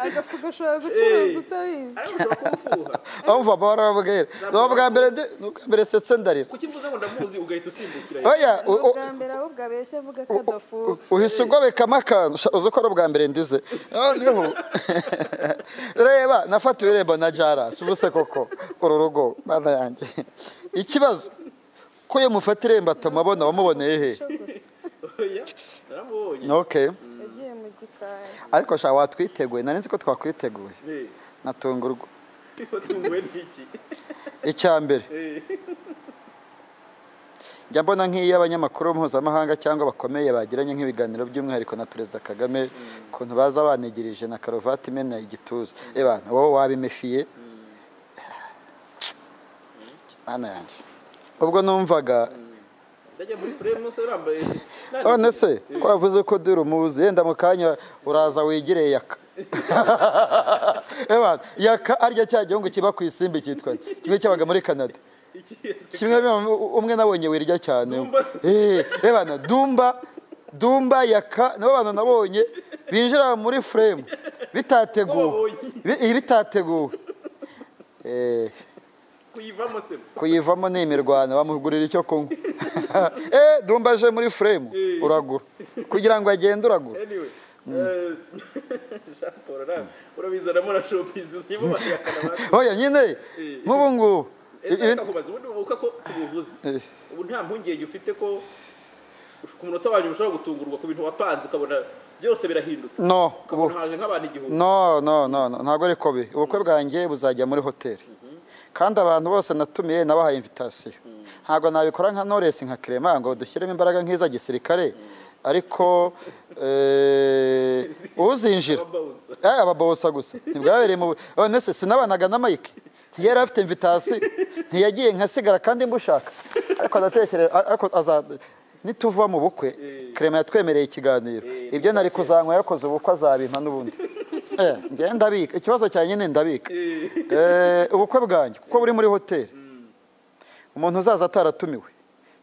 Speaker 3: agafu gashobora gucuruza utabizi
Speaker 1: ariko ushobora kumufuha
Speaker 2: bamva barababwira ni ubwa mbere ndi- ni ubwa mbere nsetse ndarira
Speaker 1: kuki mvuze ngo ndamuzi ugahita usimbukira
Speaker 2: oya u- u-
Speaker 3: ubwa mbere ahubwo abeshya avuga ko
Speaker 2: u-
Speaker 3: adafuha
Speaker 2: uhise ugobekamo akantu sha, uzi ko ari ubwa mbere ndize noneho reba nafatiwe irembo na jarasi ubuse koko uru rugo bana yanjye ikibazo ko iyo mufata irembo atuma abona wamuboneye he
Speaker 3: cyo gusa
Speaker 1: oya naramubonye
Speaker 2: okay
Speaker 3: yagiye mu gikari
Speaker 2: ariko sha watwiteguye nari nzi ko twakwiteguye
Speaker 1: Eh,
Speaker 2: natungurwa
Speaker 1: watunguwe n'iki
Speaker 2: icya mbere
Speaker 1: Eh,
Speaker 2: njya mbona nk'iyo abanyamakuru mpuzamahanga cyangwa bakomeye bagiranye nk'ibiganiro by'umwihariko na perezida kagame ukuntu baza banigirije na karuvati imena igituza ebana wowe wabimefiye mana yanjye ubwo numvaga
Speaker 1: ndajya muri furemu nose urambaye nani-
Speaker 2: none se ko wavuze ko dore umuzi yenda mu kanya uraza wigire yaka ebana yaka arya cya gihugu kiba ku isimbi cyitwa kimwe cyabaga muri canada
Speaker 1: iki ese
Speaker 2: kimwe biba- umwe nabonye wirya cyane
Speaker 1: Dumba.
Speaker 2: Eh, rebana dumba dumba yaka nabo bantu nabonye binjira muri frame bitateguwe
Speaker 1: Wababonye.
Speaker 2: Bi- ibi bitateguwe Eh,
Speaker 1: kuyivamo se
Speaker 2: kuyivamo ni imirwano bamugurira icyo kunywa Eh, dumba aje muri frame uragura kugira ngo agende uragura
Speaker 1: anyway eh, Jean Paul ra- urabizanamo na showbiz uzimo bakayakana basi
Speaker 2: oya nyine nk'ubu ngubu
Speaker 1: ese
Speaker 2: ibi-
Speaker 1: bakakubaza ubundi ubuka ko sibuvuze
Speaker 2: Eh.
Speaker 1: ubu nta mpungenge ufite ko ku munota wanyu ushobora gutungurwa ku bintu wapanze ukabona byose birahindutse
Speaker 2: no ubu-
Speaker 1: ukabona haje nk'abantu igihumbi
Speaker 2: no no no no, ntabwo ariko biri ubukwe bwanjye buzajya muri hoteli kandi abantu bose natumiye nabahaye invitasiyo ntabwo nabikora nka noresi nka kerema ngo dushyiremo imbaraga nk'iza gisirikare ariko eh, uzinjira
Speaker 1: Ababawuza.
Speaker 2: Eh, ababawusa gusa ntibwabereye mu none se sinabanaga na mike ntiyari afite invitasiyo ntiyagiye nkasigara kandi mbushaka ariko ndatekereza ariko aza nituva mu bukwe kerema yatwemereye ikiganiro ibyo nari kuzanywa yakoze ubukwe azabimpa n'ubundi Eh, njyewe ndabika ikibazo cya nyine ndabika Eh, ubukwe bwanjye kuko buri muri hoteli umuntu uzaza ataratumiwe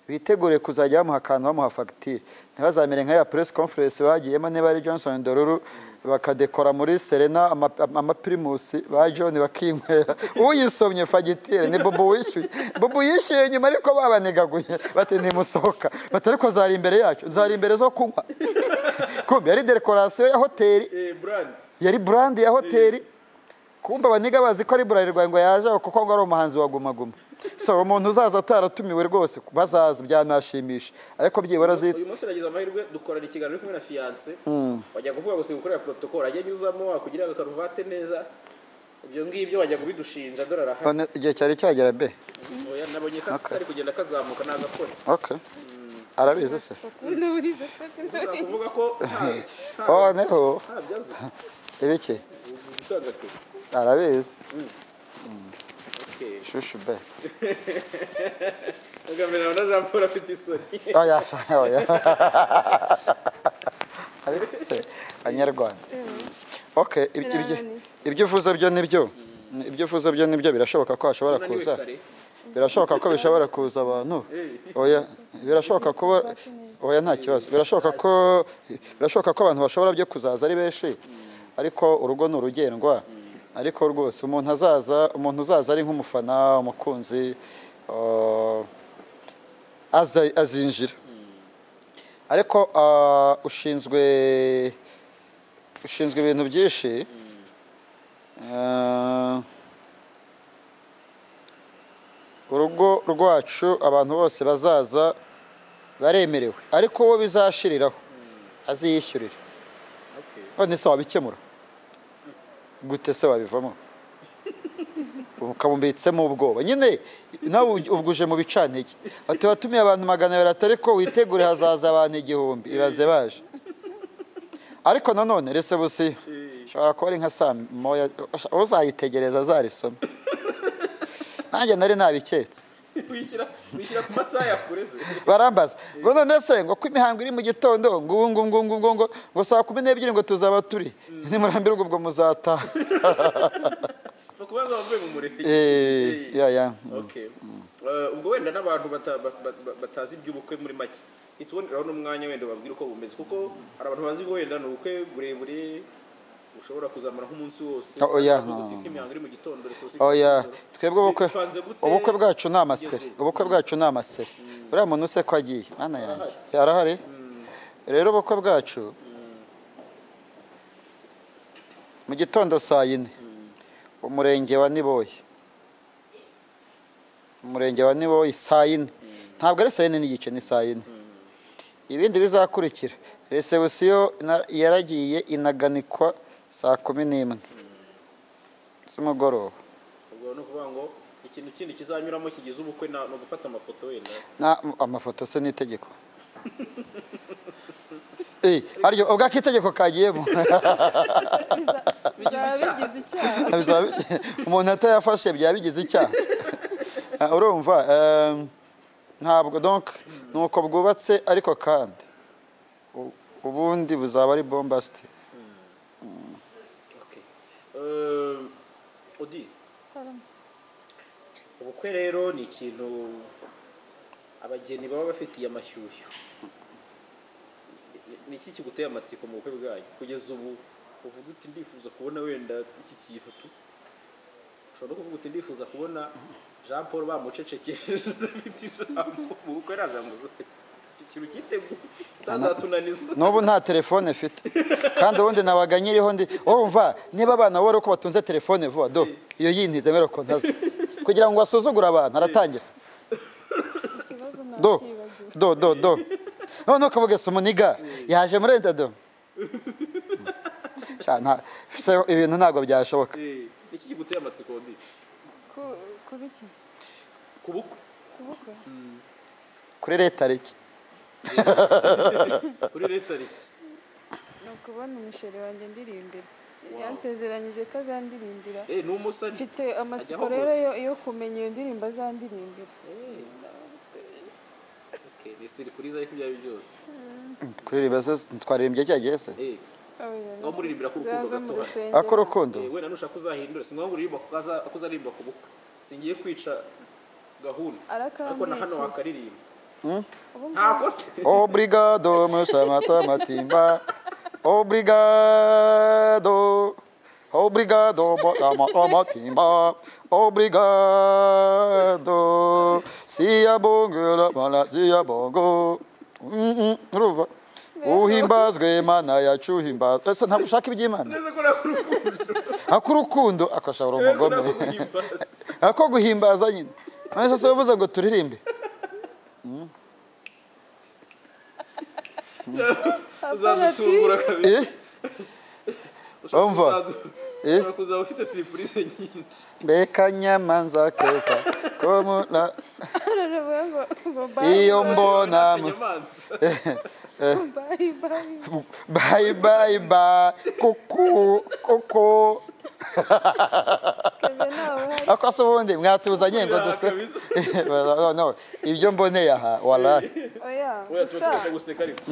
Speaker 2: bitegure kuzajya bamuha akantu bamuha fagitire ntibazamere nka ya press conference bagiyemo niba ari johnson doruru bakadekora muri serena ama- amapirimusi ba john bakinywera uyisomye fagitire ni bubu wishyuye bubu yishyuye nyuma ariko babanigaguye bati ntimusohoka bati ariko zari imbere yacu zari imbere zo kunywa kumbe yari dekorasiyo ya hoteli
Speaker 1: Eh, brand
Speaker 2: yari burandi ya hoteli kumba abaniga bazi ko ari burarirwa ngo yaje aho kuko ngo ari umuhanzi wa Guma Guma so umuntu uzaza ataratumiwe rwose bazaza byanashimisha ariko byibura zi
Speaker 1: uyu munsi nagize amahirwe dukorana ikiganiro ari kumwe na fiance wajya kuvuga gusa gukorera protocol ajya anyuzamo wakugira agakaruvate neza ibyo ngibyo wajya kubidushinja dore arahari
Speaker 2: None igihe cyari cyagera be
Speaker 1: Oya, nabonye ka- kari kugenda kazamuka nagakora
Speaker 2: okay arabizi se
Speaker 3: ndaburiza kandi
Speaker 1: kuvuga ko nta-
Speaker 2: oh neho
Speaker 1: nta byazo
Speaker 2: ibiki
Speaker 1: utangate
Speaker 2: arabizi
Speaker 1: Okay.
Speaker 2: shushu be
Speaker 1: Agamera na Jean Paul afite isoni.
Speaker 2: oya sha- oya ariko se banyarwanda okay ibyo ibyo-
Speaker 3: Birananiye.
Speaker 2: ibyo uvuze byo nibyo ibyo uvuze byo nibyo birashoboka ko hashobora
Speaker 1: Unaniwe
Speaker 2: kuza
Speaker 1: kare.
Speaker 2: birashoboka ko bishobora kuza abantu oya birashoboka ko oya nta kibazo birashoboka ko birashoboka ko abantu bashobora byo kuzaza ari benshi ariko urugo ni urugendwa ariko rwose umuntu azaza umuntu uzaza ari nk'umufana umukunzi uh, aza- azinjira ariko uh, ushinzwe ushinzwe ibintu byinshi Uh, urugo rwacu abantu bose bazaza baremerewe ariko uwo bizashiriraho aziyishyurira
Speaker 1: Okay.
Speaker 2: none se wabikemura gute se wabivamo ukamumbitsemo ubwoba nyine nawe uj- ubwo uje mu bicantege ati watumiye abantu magana abiri atari ko witegure hazaza abantu igihumbi ibaze baje ariko nanone rese busiyo ushobora kuba ari nka saa moya uzayitegereza azarisome nanjye nari nabiketse
Speaker 1: Wishyira wishyira ku masaha yakureze.
Speaker 2: barambaza ngo none se ngo ko imihango iri mu gitondo ngo ubu ngo ngo ngo ngo ngo ngo saa kumi n'ebyiri ngo tuzaba turi nimurambirwa ubwo muzataha
Speaker 1: Bakubaza bavuye mu murenge.
Speaker 2: Eh, ya ya
Speaker 1: Okay. Eh, ubwo wenda n'abantu bata- ba- ba- batazi iby'ubukwe muri make ituboneraho n'umwanya wenda babwira uko bumeze kuko hari abantu bazi ko wenda ni ubukwe burebure bushobora kuzamara nk'umunsi wose
Speaker 2: Oh, oya,
Speaker 1: Bavuga uti
Speaker 2: no.
Speaker 1: nk'imihango iri mu gitondo rese usiga
Speaker 2: oya
Speaker 1: mu gitondo.
Speaker 2: twebwe ubukwe
Speaker 1: Bipanze gute?
Speaker 2: ubukwe bwacu ni amaseri ubukwe bwacu ni amaseri uriya muntu se ko agiye mana yanjye arahari rero ubukwe bwacu mu gitondo saa yine umurenge wa niboye umurenge wa niboye saa yine ntabwo ari saa yine n'igice ni saa yine ibindi bizakurikira resebusiyo na- yaragiye inaganikwa saa kumi n'imwe z'umugoroba
Speaker 1: ubwo ni ukuvuga ngo ikintu kindi kizanyuramo kigize ubukwe na- ni ugufata amafoto wenda
Speaker 2: na amafoto se n'itegeko Eh, haryo ubwo akitegeko kagiyemo
Speaker 1: icyaha.
Speaker 4: bizaba bigize icyaha
Speaker 2: Bizaba bi- umuntu atayafashe byaba bigize icyaha Ah, urumva em, ntabwo donc nuko bwubatse ariko kandi u- ubundi buzaba ari bombasti
Speaker 1: Okay. Eh, Odi ubukwe rero ni ikintu abageni baba bafitiye amashyushyu Ni- ni iki kiguteye amatsiko mu bukwe bwayo kugeza ubu uvuga uti ndifuza kubona wenda iki kintu tu ushobora no kuvuga uti ndifuza kubona jean paul bamucecekeje udafite ijambo mu bukwe nta jambo uzafite. Iki kintu cyiteguye utazatunaniza
Speaker 2: n'ubu nta telefone mfite kandi ubundi nabaga nyiriho ndi urumva niba abana bari uko batunze telefone vuba do iyo yintize mbere ko ntaze kugira ngo asuzugure abantu aratangira
Speaker 3: ikibazo
Speaker 2: do
Speaker 3: ntakibagiwe
Speaker 2: do do do none ukavuga se umuniga yaje muri enda do Sha, nta- se ibintu ntabwo byashoboka
Speaker 1: Eh, ni iki kiguteye amatsiko Odi
Speaker 3: kuba iki
Speaker 1: ku bukwe
Speaker 3: kubukwe
Speaker 2: kuri leta reki
Speaker 1: kuri leta rike
Speaker 3: ni ukubona umusheri wanjye ndirimbira yansezeranyije ko azandirimbira
Speaker 1: Eh, ni umusani
Speaker 3: mfite amatsiko
Speaker 1: Ajyaho
Speaker 3: rero
Speaker 1: gusa.
Speaker 3: yo- yo kumenya iyo ndirimbo azandirimbira
Speaker 1: Okay, ni siripurize ariko ibyo ari byo byose
Speaker 2: kuririmba twaririmbye cya gihe se
Speaker 1: Eh, ngaho muririmbira ko urukundo
Speaker 3: zaza mu
Speaker 1: gato
Speaker 2: ako
Speaker 3: rusengero
Speaker 2: urukundo
Speaker 1: Eh, wenda nushaka uzahindure singombwa ngo uririmba kuko aza- kuko uzaririmba ku bukwe singiye kwica gahunda ariko na hano
Speaker 3: arakambwiye
Speaker 1: wakaririmba
Speaker 3: Ubu
Speaker 1: nta kosa
Speaker 2: obrigado musamata matimba obrigado obrigado mata matimba obrigado siyabongera mana siyabongo Mm, mm, urumva uhimbazwe mana yacu uhimbazwe ese ntabwo ushaka iby'imana
Speaker 1: neza ko ntabwo urukundo
Speaker 2: ak'urukundo akasha uri
Speaker 1: ntabwo
Speaker 2: umugome
Speaker 1: urukundo
Speaker 2: ako guhimbaza nyine none se uvuze ngo turirimbe
Speaker 1: uzadutungura kabiri
Speaker 2: eh umva. Eh?
Speaker 1: ushobora kuzaba ufite siripurize nyinshi
Speaker 2: mbeka nyamanza keza ko muna
Speaker 3: baravuga ngo ngo bayi
Speaker 2: iyo mbona mu-
Speaker 1: akanyamanza
Speaker 3: bayi bayi
Speaker 2: bayi bayi ba kuku kuku
Speaker 3: kevin ntawe uhari
Speaker 2: ako se ubundi mwatuzanye ngo
Speaker 1: Biriha
Speaker 2: duse
Speaker 1: kabisa.
Speaker 2: No, no, ibyo mboneye aha warayi
Speaker 3: oya
Speaker 1: Oya
Speaker 3: gusa
Speaker 1: turashaka guseka ariko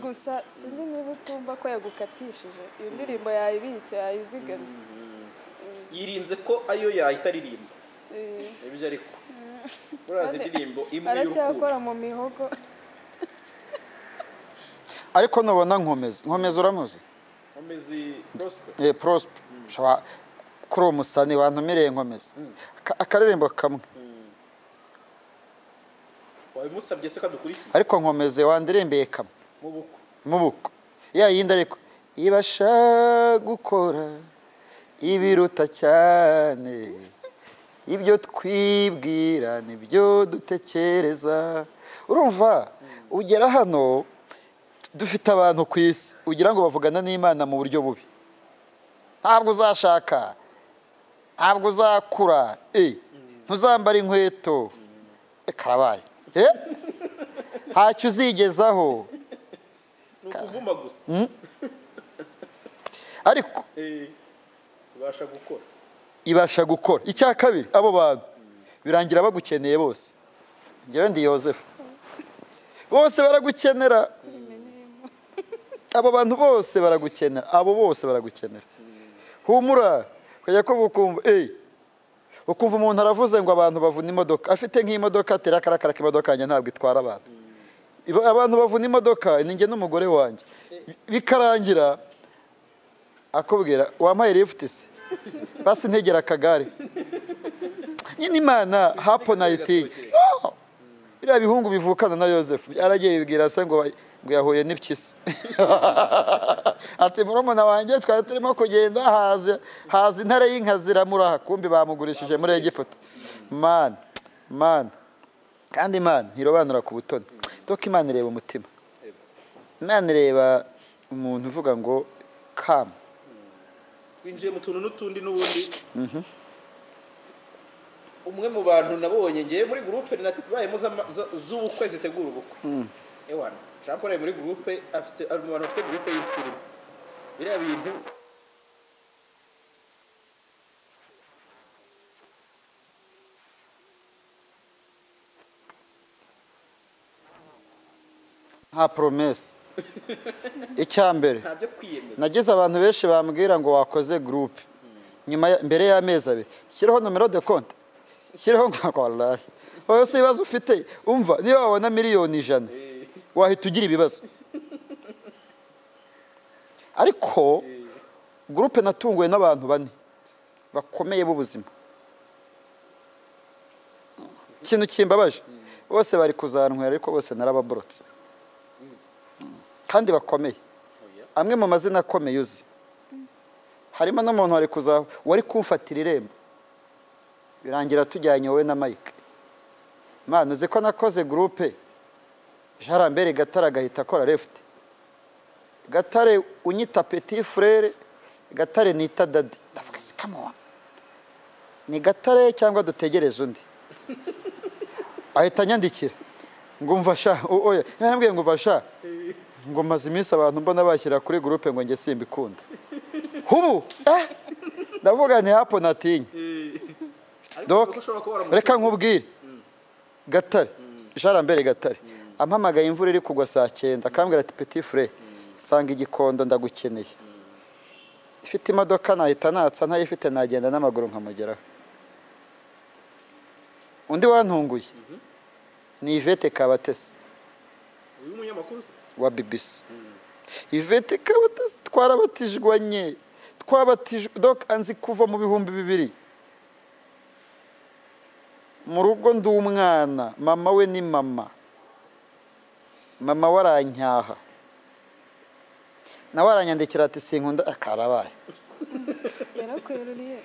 Speaker 3: gusa sinzi niba utumva ko yagukatishije iyo ndirimbo yayibitse yayizigamye
Speaker 1: yirinze ko ariyo yahita aririmba
Speaker 3: Eh,
Speaker 1: nibyo ariko urazi indirimbo imwe y'urukundo
Speaker 3: aracyakora mu mihogo
Speaker 2: ariko nubona nkomeza nkomeza uramuzi
Speaker 1: ameze prospe
Speaker 2: Eh, prospe Shwa- kuri uwo musani wantumireye nkomeza Aka- akaririmbo kamwe
Speaker 1: wabimusabye se kadukurikiye
Speaker 2: ariko nkomeze wandirimbeye kamwe
Speaker 1: mu bukwe
Speaker 2: mu bukwe ya yindi ariko ibasha gukora ibiruta cyane ibyo twibwira nibyo dutekereza urumva ugera hano dufite abantu ku isi ugira ngo bavugana n'imana mu buryo bubi ntabwo uzashaka ntabwo uzakura eh, ntuzambara inkweto Eh, karabaye Eh, ntacyo uzigezaho
Speaker 1: ni ukuvuma gusa
Speaker 2: ariko
Speaker 1: Eh, ibasha gukora
Speaker 2: ibasha gukora icya kabiri abo bantu birangira bagukeneye bose ngewe ndi yosefu bose baragukenera abo bantu bose baragukenera abo bose baragukenera humura ukajya ko ukumva eyi ukumva umuntu aravuze ngo abantu bavuna imodoka afite nk'imodoka atera akarakara k'imodoka yanjye ntabwo itwara abantu Iba- abantu bavuna imodoka ni njye n'umugore wanjye bikarangira akubwira wampaye lifuti se basi ntegera akagare nyine imana hapo nayiti biriya bihungu bivukana na yosefu byaragiye bibwira se ngo ngo yahuye n'ipyisi ati murumuna wanjye twari turimo kugenda haza haza intare y'inkazi iramuraha kumbi bamugurishije muri egiputa mani mani kandi imana ntirobanura ku butoni dore imana ireba umutima imana ireba umuntu uvuga ngo kamu
Speaker 1: winjiye mu tuntu n'utundi n'ubundi umwe mu bantu nabonye ngewe muri gurupe nabayemo z'ama- za- z'ubukwe zitegura ubukwe ewana jean paul ari muri gurupe afite ari mu bantu bafite gurupe y'insirimu biriya bintu
Speaker 2: nta poromesi icya mbere
Speaker 1: nta byo kwiyemeza
Speaker 2: nagize abantu benshi bambwira ngo wakoze gurupe nyuma ya- mbere y'amezi abiri shyiraho nomero de konti shyiraho ngo waraye wowe si ibibazo ufite umva niba wabona miliyoni ijana wahita ugira ibibazo ariko gurupe natunguwe n'abantu bane bakomeye b'ubuzima ikintu kimbabaje bose bari kuzanywera ariko bose narababorotse kandi bakomeye amwe mu mazina akomeye uzi harimo n'umuntu wari kuza wari kumfatira irembo birangira tujyanye wowe na mike mpano uzi ko nakoze gurupe jarambere gatare agahita akora lefuti gatare unyita peti furere gatare nita dadi ndavuga se kamuwa ni gatare cyangwa dutegereze undi ahita anyandikira ngo umva sha o- oya yarambwiye ngo umva sha ngo maze iminsi abantu mbona bashyira kuri gurupe ngo njye simbikunda hubu eh ndavuga ni hapo natinya
Speaker 1: ariko
Speaker 2: Doc,
Speaker 1: kuko ushobora kuba waramutse
Speaker 2: reka nkubwire gatare jarambere gatare ampamagaye imvura iri kugwa saa cyenda akambwira ati peti fure sanga igikondo ndagukeneye ifite imodoka nahita natsa ntayifite nagenda n'amaguru nkamugeraho undi wantunguye ni ivete kabatesi
Speaker 1: uyu munyamakuru se?
Speaker 2: wa bibisi ivete kabatesi twarabatijwanye twabatijwe doc anzi kuva mu bihumbi bibiri mu rugo ndi umwana mama we ni mama mama we aranyyaha nawe aranyandikira ati sinkunda akarabaye
Speaker 3: yarakweruriye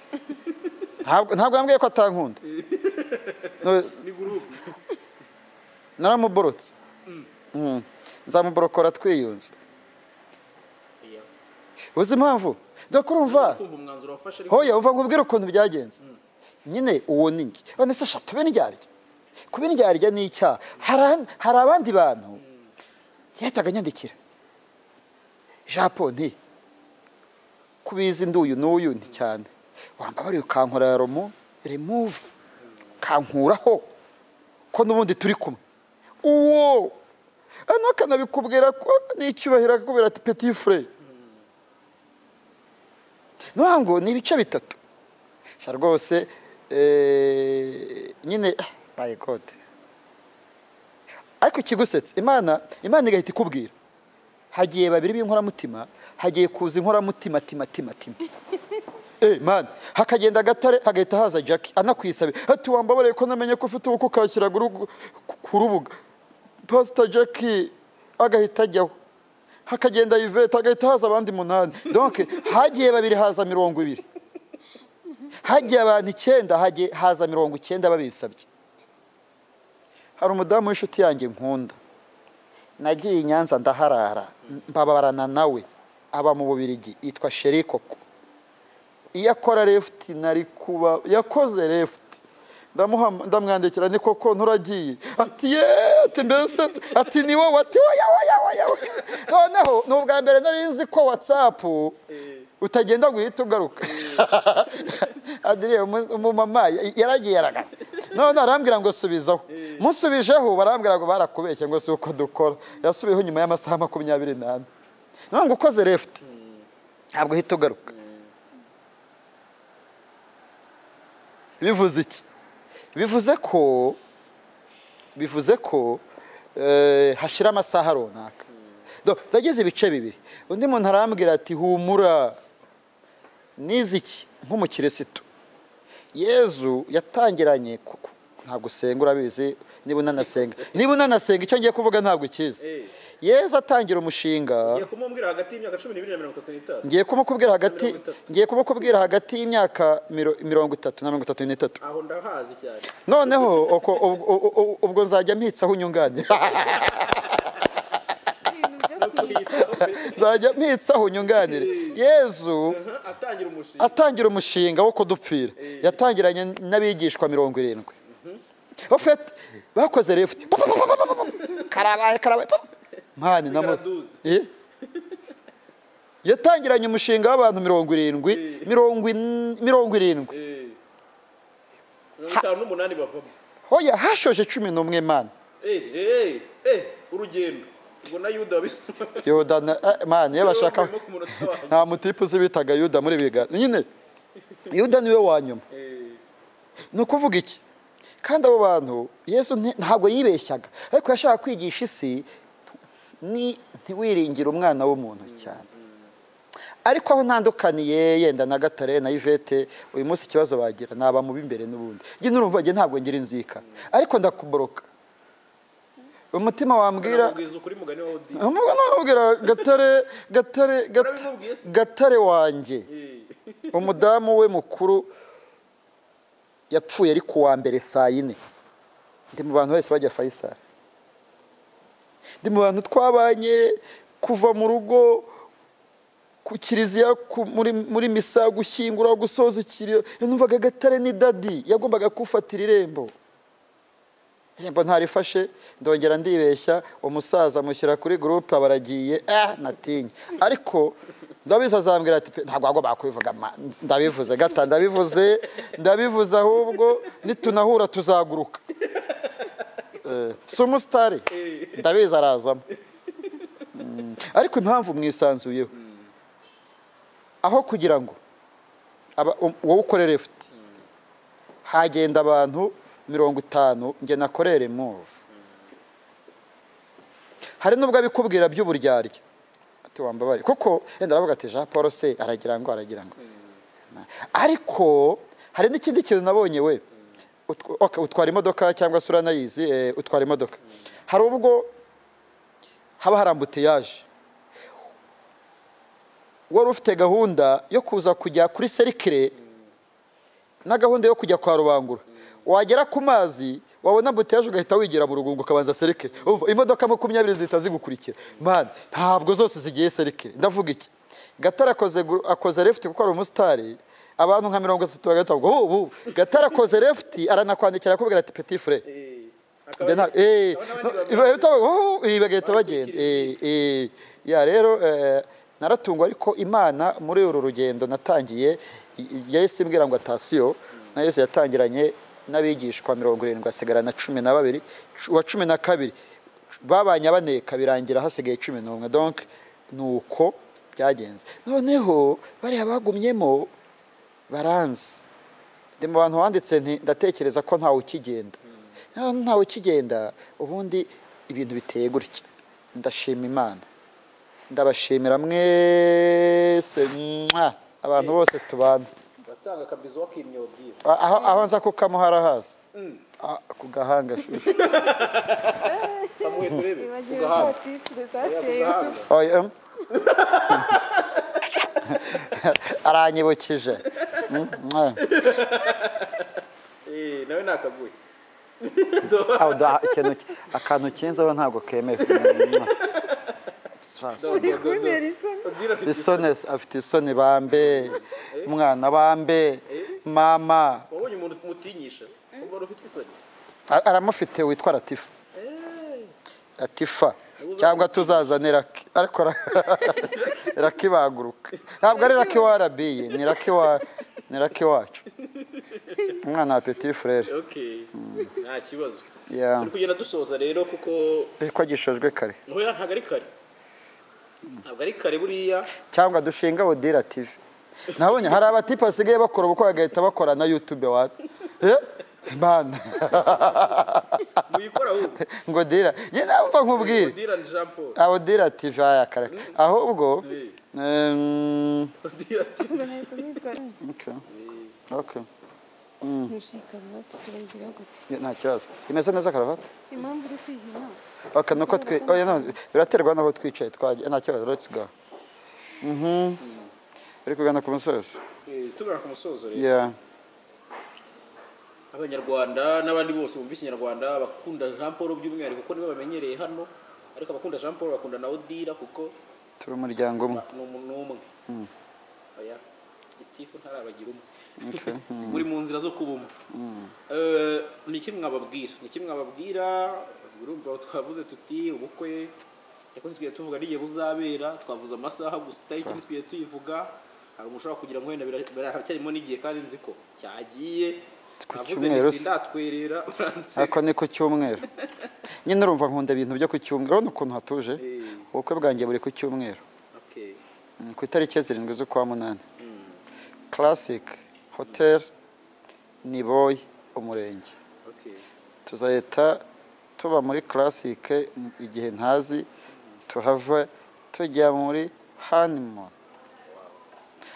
Speaker 2: ntabwo ntabwo yambwiye ko atankunda No,
Speaker 1: ni gurupe
Speaker 2: naramuborotse Mm. nzamuborokora twiyunze
Speaker 1: Iya.
Speaker 2: uzi impamvu doc urumva
Speaker 1: kumva umwanzuro wafashe ariko
Speaker 2: hoya uva ngo ubwire ukuntu byagenze nyine uwo ni njye none se shatu be ndyarya kuba indyarya ni icyaha hari an- hari abandi bantu yahitaga anyandikira japo nti ko ubizi nduyu n'uyu nti cyane wambabariye ukankora romo remove kankuraho ko n'ubundi turi kumwe uwo hano akanabikubwira ko n'icyubahiro akakubwira ati peti fure niyo ngo ni ibice bitatu sha rwose eh, nyine my god ariko ikigusetsa imana imana igahita ikubwira hagiye babiri b'inkoramutima hagiye kuza inkoramutima tima tima tima Eh man hakagenda agatare hagahita haza Jack anakwisabe ati wambabareye ko namenye ko ufite uko kashyiraga urugu- ku- ku rubuga Pastor Jack agahita ajyaho hakagenda Yvette agahita haza abandi munani donc hagiye babiri haza mirongo ibiri hagiye abantu icyenda hagiye haza mirongo icyenda babisabye hari umudamu w'inshuti yanjye nkunda nagiye i nyanza ndaharara mbabarana nawe aba mu bubirigi yitwa sheri koko iyo akora refuti nari kuba yakoze refuti ndamuha- ndamwandikira ni koko nturagiye ati ye ati mbese ati ni wowe ati woya woya woya woya noneho ni ubwa mbere nari nzi ko watsapu utagenda guhita ugaruka adiriye umu- umumama y- yaragiye araga none arambwira ngo subizaho musubijeho barambwira ngo barakubeshye ngo si uko dukora yasubiyeho nyuma y'amasaha makumyabiri n'ane none ngo ukoze refuti ntabwo uhita ugaruka bivuze iki bivuze ko bivuze ko eh, hashira amasaha runaka Do- zagize ibice bibiri undi muntu arambwira ati humura n'iziki nk'umukirisitu yezu yatangiranye kuko ntabwo usenga urabizi niba unanasenga niba unanasenga icyo ngiye kuvuga ntabwo ukizi
Speaker 1: Eh.
Speaker 2: yezu atangira umushinga
Speaker 1: ngiye kumubwira hagati y'imyaka cumi n'ibiri na mirongo itatu n'itanu
Speaker 2: ngiye kumukubwira hagati
Speaker 1: Mirongo itatu.
Speaker 2: ngiye kumukubwira hagati y'imyaka miro- mirongo itatu na mirongo itatu n'itatu
Speaker 1: aho ndahazi cyane
Speaker 2: noneho uko- ubwo- ubwo- ubwo nzajya mpitsaho unyunganira
Speaker 3: ibintu byo kwibuka
Speaker 2: nzajya mpitsaho unyunganire yezu
Speaker 1: atangira umushinga
Speaker 2: atangira umushinga wo kudupfira yatangiranye n'abigishwa mirongo irindwi ofeti bakoze refuti Pa, pa, pa, pa, pa, pa, pa. karabaye karabaye pa, pa. mani namu
Speaker 1: Sigaraduzi.
Speaker 2: Eh? yatangiranye umushinga w'abantu mirongo irindwi mirongo in- mirongo irindwi
Speaker 1: Eh. mirongo itanu n'umunani bavamo
Speaker 2: hoya hashoje cumi n'umwe mani
Speaker 1: Eh, eh, eh, urugendo ubwo na yuda wabisoma
Speaker 2: yoda na- eh, mani iyo bashaka
Speaker 1: Yombi ku munota wanjye.
Speaker 2: nta mutipe uzi bitaga yuda muri biganza nyine yuda niwe wa nyuma
Speaker 1: Eh,
Speaker 2: ni ukuvuga iki kandi abo bantu yesu nti- ntabwo yibeshyaga ariko yashaka kwigisha isi ni ntiwiringire umwana w'umuntu cyane ariko aho ntandukaniye yenda na gatare na ivete uyu munsi ikibazo bagira ni aba mu b'imbere n'ubundi njye n'urumva njye ntabwo ngira inzika ariko ndakuboroka umutima wambwira
Speaker 1: namubwiza ukuri mugani wa odi
Speaker 2: ntabwo nababwira gatare gatare Gat-
Speaker 1: Urabimubwiye se?
Speaker 2: gatare wanjye
Speaker 1: Eh,
Speaker 2: umudamu we mukuru yapfuye ari ku wa mbere saa yine ndi mu bantu wese bajya fayisari ndi mu bantu twabanye kuva mu rugo ku kiliziya ku- muri muri misa gushyingura gusoza ikiriyo numvaga gatare ni dadi yagombaga kufatira irembo irembo ntarifashe ndongera ndibeshya umusaza mushyira kuri gurupe abaragiye ah natinye ariko ndabizi azambwira ati "Pe, ntabwo wagombaga kubivuga ma." ndabivuze gata ndabivuze ndabivuze ahubwo nitunahura tuzaguruka Eh, si umusitari ndabizi arazamo Mm, ariko impamvu mwisanzuyeho aho kugira ngo aba- um- wowe ukore refuti hagenda abantu mirongo itanu njye nakore remuvu hari n'ubwo abikubwira by'uburyarya ati wambabare kuko yenda aravuga ati jean paul se aragira ngo aragira ngo ariko hari n'ikindi kintu nabonye we Utw- okay, utwara imodoka cyangwa se uranayizi eh, utwara imodoka hari ubwo haba hari ambutiyaje wari ufite gahunda yo kuza kujya kuri serikire na gahunda yo kujya kwa rubangura wagera ku mazi wabona ambutiyaje ugahita wigira burungu ukabanza serikire Umva, imodoka makumyabiri zihita zigukurikira mani ntabwo zose zigiye serikire ndavuga iki gatara akoze gu- akoze refuti kuko ari umusitari abantu nka mirongo itatu bagahita bavuga "Oh, ubu gatara akoze refuti aranakwandikira akubwira ati peti fure
Speaker 1: eh,
Speaker 2: Njye nta- eh,
Speaker 1: akaba-
Speaker 2: no, iba- iba- iba- oh, ibi bagahita bagenda Eh, eh, ya rero eh, naratungwa ariko imana muri uru rugendo natangiye i- i- yahise imbwira ngo atasiyo na yesu yatangiranye n'abigishwa mirongo irindwi hasigara na cumi na babiri cu- uwa cumi na kabiri babanye baneka birangira hasigaye cumi n'umwe donc ni uko byagenze noneho bariya bagumyemo baranzi ndi mu bantu wanditse nti ndatekereza ko ntawe ukigenda Naho ntawe ukigenda ubundi ibintu biteye gutya ndashima imana ndabashimira mwese mwa, abantu bose tubana
Speaker 1: batanga akabizo wakimyobwira
Speaker 2: A- aho aho nza kukamuhara haza Ah, ku gahanga shushu
Speaker 1: kamuhe turebe
Speaker 3: Nibagiwe
Speaker 1: kugahanga
Speaker 3: ko titire
Speaker 1: Oya,
Speaker 3: zatewe
Speaker 1: kugahanga
Speaker 2: Oya, em. aranyibukije Mm, mwa.
Speaker 1: Eh, nawe nakaguye
Speaker 2: Aho da- ikintu ki- akantu kinzeho ntabwo kemewe Mwa.
Speaker 3: uri kubera isoni
Speaker 1: abwira ati
Speaker 2: isoni afite isoni bambe umwana bambe mama
Speaker 1: wabonye umuntu umutinyisha ubwo wari ufite isoni
Speaker 2: A- aramufite witwa latifa
Speaker 1: Eh,
Speaker 2: latifa cyangwa tuzazane raki ariko ra- raki baguruka ntabwo ari raki warabiye ni raki wa ni raki wacu umwana wa peti furere
Speaker 1: okay nta kibazo
Speaker 2: Yeah.
Speaker 1: turi kugenda dusoza rero kuko
Speaker 2: ko gishojwe kare
Speaker 1: ntoya ntabwo ari kare ntabwo ari kare buriya
Speaker 2: cyangwa dushinga budira tv nabonye hari abatipe basigaye bakora ubukwe bagahita bakora na yutube wa Eh, imana
Speaker 1: muyikora ahubwo
Speaker 2: ngo dira njye namva nkubwire
Speaker 1: odira ni jean paul
Speaker 2: aho dira tv aya karaka ahubwo
Speaker 1: Eh.
Speaker 2: em,
Speaker 1: odira ati
Speaker 3: ubwo nari kubikora
Speaker 2: okay. Okay.
Speaker 3: ntushikama turagira gute
Speaker 2: Yeah, nta kibazo imeze neza karavati
Speaker 3: impamvu uri kwihina
Speaker 2: okay, nuko twi oh, yeah, no, biraterwa n'aho twicaye twagiye nta kibazo let's go Mhm. uri kugana ku musozi
Speaker 1: Eh, tugana ku musozo rero
Speaker 2: yeah.
Speaker 1: abanyarwanda n'abandi bose bumva ikinyarwanda bakunda jean paul by'umwihariko kuko nibo bamenyereye hano ariko abakunda jean paul bakunda na odira kuko
Speaker 2: turi umuryango umwe
Speaker 1: ni umu- ni umwe oya gitifu ntarabagira umwe muri mu nzira zo kuba umwe Eh, ni iki mwababwira ni iki mwababwira urumva aho twavuze tuti ubukwe ariko ntitwigeze tuvuga n'igihe buzabera twavuze amasaha gusa itariki ntitwigeze tuyivuga hari umuntu ushobora kugira ngo wenda bira- biracyarimo n'igihe kandi nzi ko cyagiye
Speaker 2: Ku
Speaker 1: navuze
Speaker 2: cyumweru
Speaker 1: nti
Speaker 2: se.
Speaker 1: sindatwerera uranseka
Speaker 2: ariko ni ku cyumweru nyine urumva nkunda ibintu byo ku cyumweru urabona ukuntu hatuje
Speaker 1: Eh.
Speaker 2: ubukwe bwanjye buri ku cyumweru
Speaker 1: Okay.
Speaker 2: Mm, ku itariki zirindwi z'ukwa munani classic hotel niboy umurenge
Speaker 1: Okay.
Speaker 2: tuzahita tuba muri classic mm, igihe ntazi tuhava tujya muri honeymoon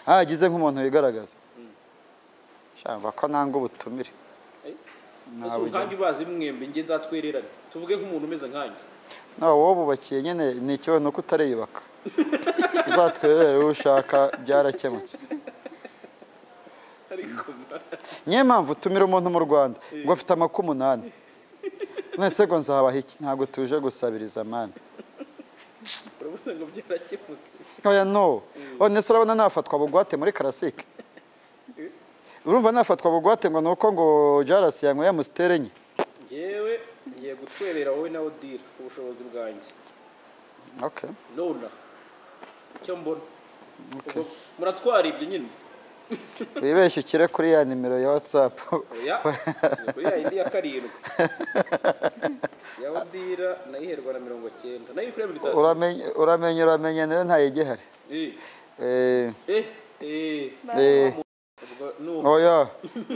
Speaker 2: hagize nk'umuntu wigaragaza shamba ko nanga ubutumire
Speaker 1: Eh,
Speaker 2: Nta
Speaker 1: ese
Speaker 2: bujya.
Speaker 1: nkange ubazi mwembe njye nzatwererane tuvuge nk'umuntu umeze nkange
Speaker 2: nawe wobubakiye nyine ni ikibazo nuko utariyubaka uzatwerere uwo ushaka byarakemutse
Speaker 1: ariko mba-
Speaker 2: niyo mpamvu utumira umuntu mu rwanda ngo afite amaku umunani nese ngo nzabaha iki ntabwo tuje gusabiriza mani
Speaker 1: urabona ngo byarakemutse
Speaker 2: oya no none se urabona nafatwa bugwate muri karasike urumva nafatwa bugwate ngo ni uko ngo jarasi yanyweye amusiteri enye
Speaker 1: ngewe ngiye gutwerera wowe nawe dira ku bushobozi bwanjye
Speaker 2: Okay.
Speaker 1: nona icyo mbona
Speaker 2: Okay.
Speaker 1: Ubwo muratwara ibyo nyine
Speaker 2: wibeshye ukire kuri ya nimero ya watsapu
Speaker 1: oya ni kuri ya yindi ya karindwi ya odira nayiherwa na mirongo cyenda nayo kuri ya mitasi
Speaker 2: uramenye uramenye uramenye nayo ntayigihari
Speaker 1: eh
Speaker 2: eh
Speaker 1: eh eh
Speaker 2: eh
Speaker 1: ubwo no
Speaker 2: oya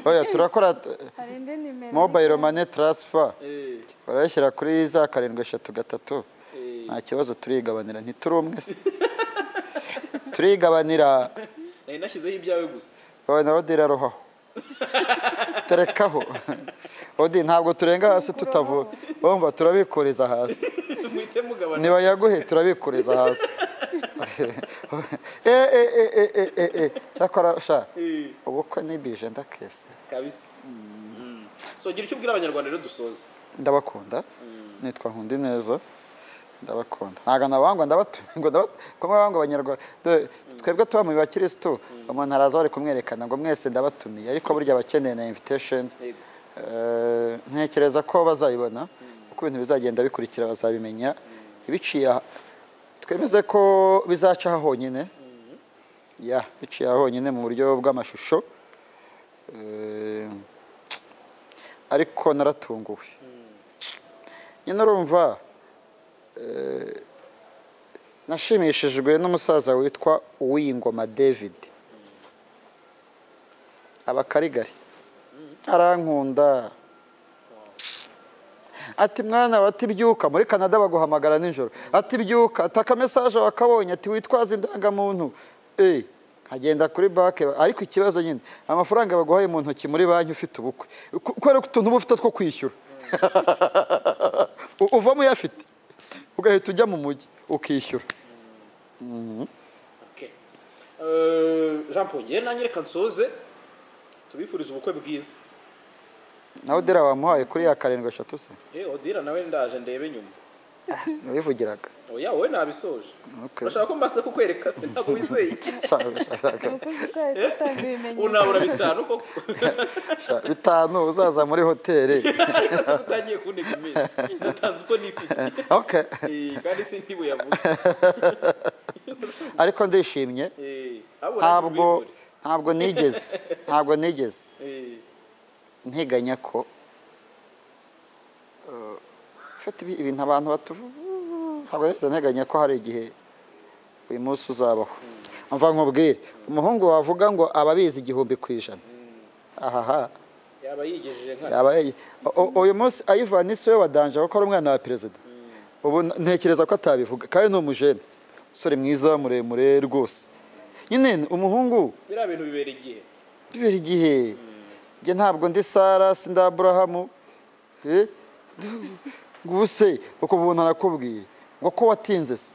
Speaker 2: oya turakora
Speaker 3: hari indi nimero
Speaker 2: mobayiro mani taransifa
Speaker 1: eh
Speaker 2: barayashyira kuri za karindwi eshatu gatatu
Speaker 1: eh
Speaker 2: nta kibazo turigabanira ntituri umwe se turigabanira
Speaker 1: nari nashyizeho ibyawe gusa
Speaker 2: wowe na odiri arohaho terekaho odi ntabwo turenga hasi tutavuga bumva turabikuriza hasi
Speaker 1: muhite mugabana
Speaker 2: niba yaguhe turabikuriza hasi e e e e e e e cyakora sha
Speaker 1: eh
Speaker 2: ubukwe ni bije ndakese
Speaker 1: kabisa Mm. so gira icyo ubwira abanyarwanda rero dusoze
Speaker 2: ndabakunda nitwa nkundi neza ndabakunda ntabwo nabangwa ndabatumiye ngo ndabatumiye kumwe bangwa abanyarwanda Dore, twebwe tuba mu bakirisitu umuntu araza bari kumwerekana ngo mwese ndabatumiye ariko burya abakeneye na invitation
Speaker 1: Yego.
Speaker 2: eh, ntekereza ko bazabibona uko ibintu bizagenda bikurikira bazabimenya ibiciye aha- twemeze ko bizaca aha honyine ya biciye aha honyine mu buryo bw'amashusho Eh, ariko naratunguwe nyine urumva eh, nashimishijwe n'umusaza witwa uwiyingoma david abakarigari arankunda ati mwana we ati byuka muri canada baguhamagara nijoro ati byuka ati akamesaje wakabonye ati witwaze indangamuntu eee nkagenda kuri banki ariko ikibazo nyine amafaranga baguhaye mu ntoki muri banki ufite ubukwe ku- kubera ko utuntu uba ufite two kwishyura U- uvamo uyafite ugahita ujya mu mujyi ukishyura
Speaker 1: Okay. Eh, Jean Paul yewe nanjye reka nsoze tubifurize ubukwe bwiza
Speaker 2: nawe dera wamuhaye kuri ya karindwi eshatu se
Speaker 1: Eh, odira nawe ndaje ndebe nyuma
Speaker 2: ntiwivugiraga
Speaker 1: oya wowe nabisoje
Speaker 2: Okay.
Speaker 1: urashaka ko mbanza kukwereka se ntabwo wizeye
Speaker 2: Shaka- shaka-
Speaker 3: umukozi utwaye gutanga ibimenyetso
Speaker 1: unabura bitanu koko
Speaker 2: shaka. bitanu uzaza muri hoteli
Speaker 1: ariko se utangiye kuneka iminsi natanze uko nifite
Speaker 2: okay.
Speaker 1: Eh, kandi si ntibuyavuga
Speaker 2: ariko ndishimye
Speaker 1: Eh, ahubwo nawe
Speaker 2: ntabwo
Speaker 1: ubivure.
Speaker 2: ntabwo nigeze ntabwo nigeze
Speaker 1: Eh,
Speaker 2: nteganya ko eh, fata ibi- ibintu abantu batuvuga ntabwo nigeze nteganya ko hari igihe uyu munsi uzabaho mva nkubwire umuhungu wavuga ngo aba abizi igihumbi ku ijana ahaha
Speaker 1: yaba yigejeje nka
Speaker 2: yaba yayi- u- u- uyu munsi ayivana isi we wa danje kuko ari umwana wa perezida ubu n- ntekereza ko atabivuga kandi ni umujene umusore mwiza muremure rwose nyine umuhungu
Speaker 1: biriya bintu bibera igihe
Speaker 2: bibera igihe njye ntabwo ndi sara sindi aburahamu Eh? ngo ubuse uko ubuntu arakubwiye ngo ko watinze se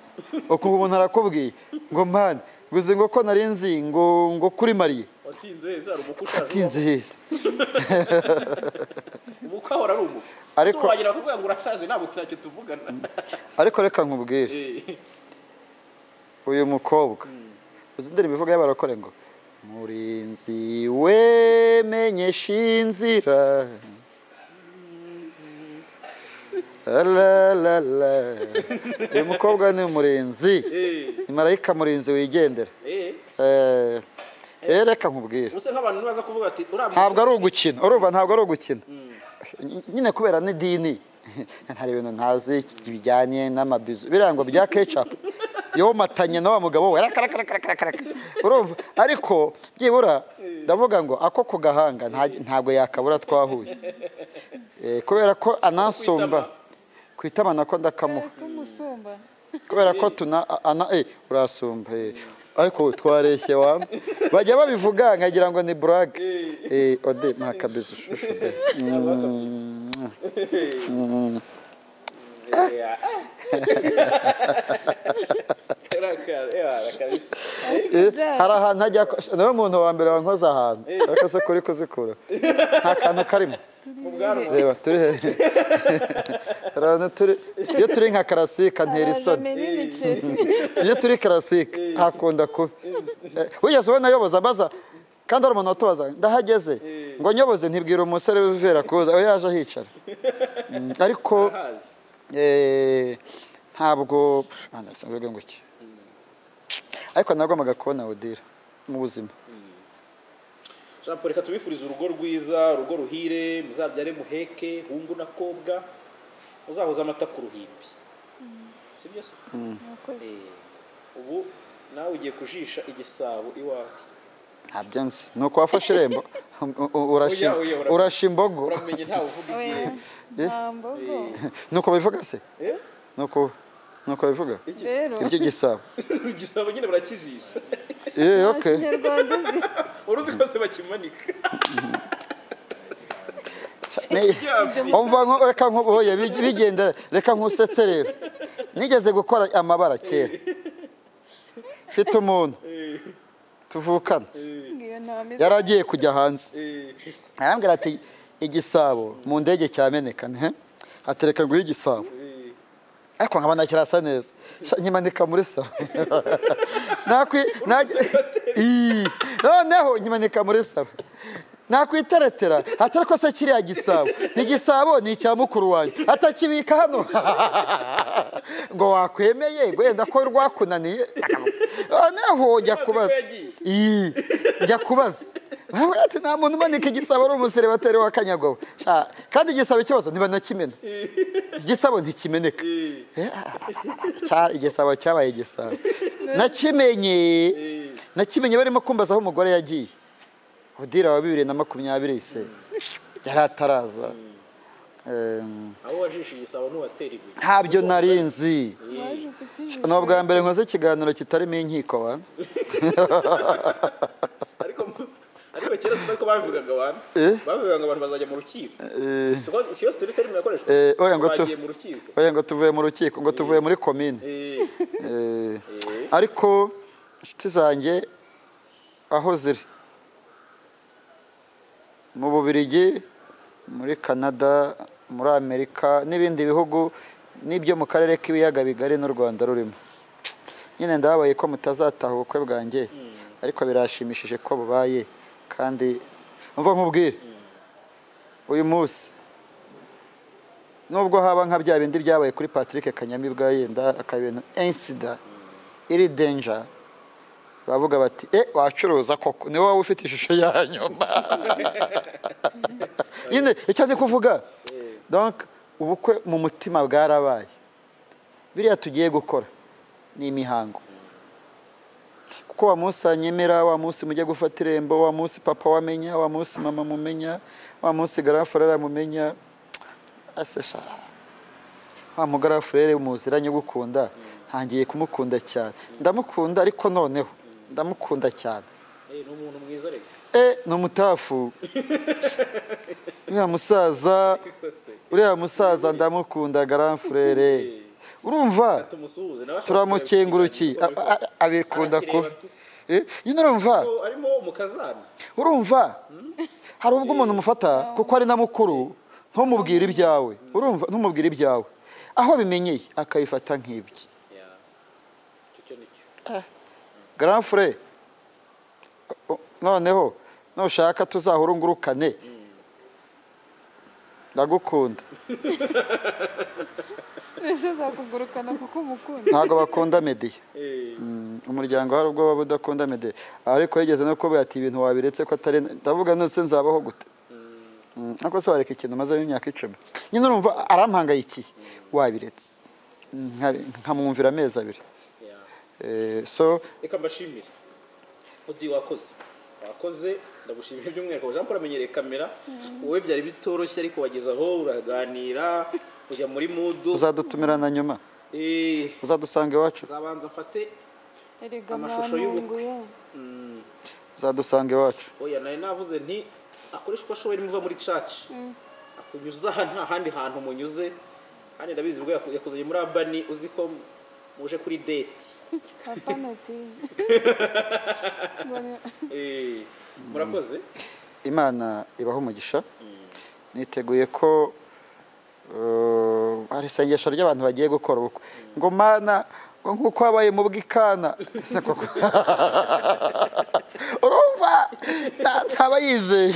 Speaker 2: uko ubuntu arakubwiye ngo mpande ngo uzi ngo ko narinzi ngo ngo kuri mariye
Speaker 1: watinze heza hari umukwe ushaje
Speaker 2: atinze heza
Speaker 1: ubaho. umukwe ahora ari umukwe So,
Speaker 2: Ariko-
Speaker 1: wagira kuvuga ngo urashaje ntabwo ntacyo tuvugana
Speaker 2: ariko reka nkubwire
Speaker 1: Eh,
Speaker 2: uyu mukobwa uzi indirimbo ivuga y'abarokore ngo murinzi wemenyesha inzira Alalala. uyu mukobwa ni umurinzi
Speaker 1: eh,
Speaker 2: ni marayika murinzi wigendera
Speaker 1: eh.
Speaker 2: Eh, eh, reka nkubwire
Speaker 1: Ubuse nk'abantu nibaza kuvuga ati uriya
Speaker 2: ntabwo ari ugukina urumva ntabwo ari ugukina nyine kubera n'idini hari ibintu ntazi bijyanye n'amabizu biriya ngo bya kecapu yomatanye na wa mugabo we raka raka raka raka raka urumva ariko byibura ndavuga ngo ako ku gahanga nta- ntabwo yakabura twahuye Eh, kubera ko anansumba ku itama nako ndakamuha
Speaker 3: k'umusumba
Speaker 2: kubera ko tuna ana eh urasumba eh. ariko twareshye wa bajya babivuga nkagira ngo ni blague eh ode nta kabisa ushushu be Mm.
Speaker 1: Eh, ah. Raka- eh, rakabisa.
Speaker 2: Eh, hari ahantu hajya nawe umuntu wa mbere wankoze ahantu ariko se kuri kuzikura nta kantu karimo
Speaker 1: Mu bwanwa.
Speaker 2: reba turi he- Urabona turi- iyo turi nka karasika ntera isoni
Speaker 3: amena imiceri
Speaker 2: iyo turi karasike hakunda kuba Eh, wigeze ubona ayoboza abaza kandi hari umuntu watubaza ndahageze ngo nyoboze ntibwira umusore w'ivera kuza aho yaje ahicara Mm, ariko
Speaker 1: Hazi.
Speaker 2: eh, ntabwo Mana, sinabwiwe ngo iki ariko nagombaga kubona odira mu buzima
Speaker 1: Jean Paul reka tubifurize urugo rwiza urugo ruhire muzabyare muheke hungu na kobwa muzahoze amata ku ruhimbi si byo se
Speaker 3: murakoze
Speaker 1: Eh, ubu nawe ugiye kujisha igisabo iwawe
Speaker 2: ntabyo nzi ni uko wafashe irembo u- u- urashim-
Speaker 1: Oya, oya, uramenye.
Speaker 2: urasha imbogo
Speaker 1: uramenye ntawe uvuga igihe
Speaker 3: oya nta mbogo
Speaker 2: ni uko bivuga se
Speaker 1: Eh?
Speaker 2: ni uko ni uko bivuga
Speaker 3: rero
Speaker 2: iby'igisabo
Speaker 1: igisabo nyine barakijisha
Speaker 2: yewe
Speaker 3: nta
Speaker 2: oke
Speaker 3: kinyarwanda uzi
Speaker 1: uruzi kose bakimanika
Speaker 2: umva nko- reka nkuboye bigendera reka nkusetse rero nigeze gukora amabara kera mfite umuntu
Speaker 1: Eh,
Speaker 2: tuvukana
Speaker 3: ngiyo ntameze
Speaker 2: yari agiye kujya hanze
Speaker 1: eh,
Speaker 2: arambwira ati igisabo mu ndege cyameneka nhe atereka nguhe igisabo
Speaker 1: eh.
Speaker 2: ariko nkabona kirasa neza Sha, nkimanika muri salo Nakwi- najya- Ii. noneho nkimanika muri salo nakwiteretera atari ko se kiriya gisabo igisabo ni icya mukuru wanjye atakibika hano ngo wakwemeye wenda ko rwakunaniye noneho jya kubaza Ii, jya kubaza Urabona ati nta muntu umanika igisabo ari umuserebateri wa kanyagabo Sha, kandi igisabo ikibazo ntibanakimena igisabo ntikimeneka Eh, cya- igisabo cyabaye igisabo nakimenye nakimenye barimo kumbaza aho umugore yagiye udira wa bibiri na makumyabiri se yari ataraza Em,
Speaker 1: aho wajishe igisabo n'uwatera ibuye
Speaker 2: ntabyo nari nzi
Speaker 3: waje kukibura
Speaker 2: ni ubwa mbere nkoze ikiganiro kitarimo inkiko wa
Speaker 1: ariko ariko kera sinari ko babivugaga abantu
Speaker 2: Eh?
Speaker 1: babivugaga ngo abantu bazajya mu rukiko
Speaker 2: Eh,
Speaker 1: Si ko- si yose turi terimo yakoreshwa
Speaker 2: Eh, oya ngo tu-
Speaker 1: bagiye mu rukiko
Speaker 2: oya ngo tuvuye mu rukiko ngo tuvuye muri komine
Speaker 1: Eh,
Speaker 2: Eh,
Speaker 1: eh,
Speaker 2: ariko inshuti zanjye aho ziri mu bubirigi muri canada muri amerika n'ibindi bihugu n'ibyo mu karere k'ibiyaga bigari n'u rwanda rurimo nyine ndababaye ko mutazataha ubukwe bwanjye ariko birashimishije ko bubaye kandi mva nkubwire uyu munsi nubwo haba nka bya bindi byabaye kuri patrick kanyamibwa yenda akaba ibintu insida iri denja bavuga bati e wacuruza koko niwe waba ufite ishusho ya nyuma nyine icyo ndi kuvuga donc ubukwe mu mutima bwarabaye biriya tugiye gukora ni imihango kuko wa munsi anyemera wa munsi mujya gufata irembo wa munsi papa wamenya wa munsi mama mumenya wa munsi garafurere amumenya ase sha wa mugarafurere muzira nyugukunda ntangiye kumukunda cyane ndamukunda ariko noneho ndamukunda cyane
Speaker 1: eh, ni umuntu mwiza reka
Speaker 2: e ni umutafu uriya musaza uriya musaza ndamukunda garafurere urumva
Speaker 1: tumusuhuze nawe ashaka
Speaker 2: turamukenguruki
Speaker 1: kureba ibiganiro,
Speaker 2: abikunda kuba
Speaker 1: Arakireba tu.
Speaker 2: Eh, nyine urumva
Speaker 1: ariko arimo umukazana
Speaker 2: urumva hari ubwo umuntu umufata kuko ari na mukuru ntumubwire ibyawe urumva ntumubwire ibyawe aho abimenyeye akabifata nk'ibye
Speaker 1: Yeah. Icyo cyo ni cyo.
Speaker 2: garanfure noneho nushaka tuzahurungurukane ndagukunda
Speaker 3: mbese zakugurukana kuko umukunda
Speaker 2: ntabwo bakunda mediya
Speaker 1: Eh,
Speaker 2: Mm, umuryango hari ubwo waba udakunda mede ariko yigeze no kuvuga ati ibintu wabiretse ko atari ndavuga ndetse nzabaho gute Mm, ariko se wareka ikintu mazemo imyaka icumi nyine urumva arampangayikiye wabiretse Nka- nkamwumvira amezi abiri
Speaker 1: yeah.
Speaker 2: Eh, so
Speaker 1: reka mbashimire udi wakoze wakoze ndagushimira by'umwihariko jean paul amenyereye kamera wowe byari bitoroshye ariko wageze aho uraganira ujya muri mudu
Speaker 2: uzadutumira na nyuma
Speaker 1: Eh,
Speaker 2: uzadusanga iwacu
Speaker 1: nzabanza mfate
Speaker 3: erega
Speaker 1: Amashusho y'ubukwe.
Speaker 3: mwantunguye
Speaker 1: mm,
Speaker 2: uzadusanga iwacu
Speaker 1: oya nari navuze nti akoresha uko ashoboye nimuva muri caci akunyuza aha nta handi hantu munyuze kandi ndabizi ubwo yaku- yakuzanye muri abani uzi ko muje kuri deti
Speaker 3: apanati
Speaker 1: Eh, murakoze
Speaker 2: imana ibaha umugisha niteguye ko eh, hari isengesho ry'abantu bagiye gukora ubukwe ngo mana ngo nk'uko habaye mu bw'ikana Ese koko urumva nta- ntaba yizeye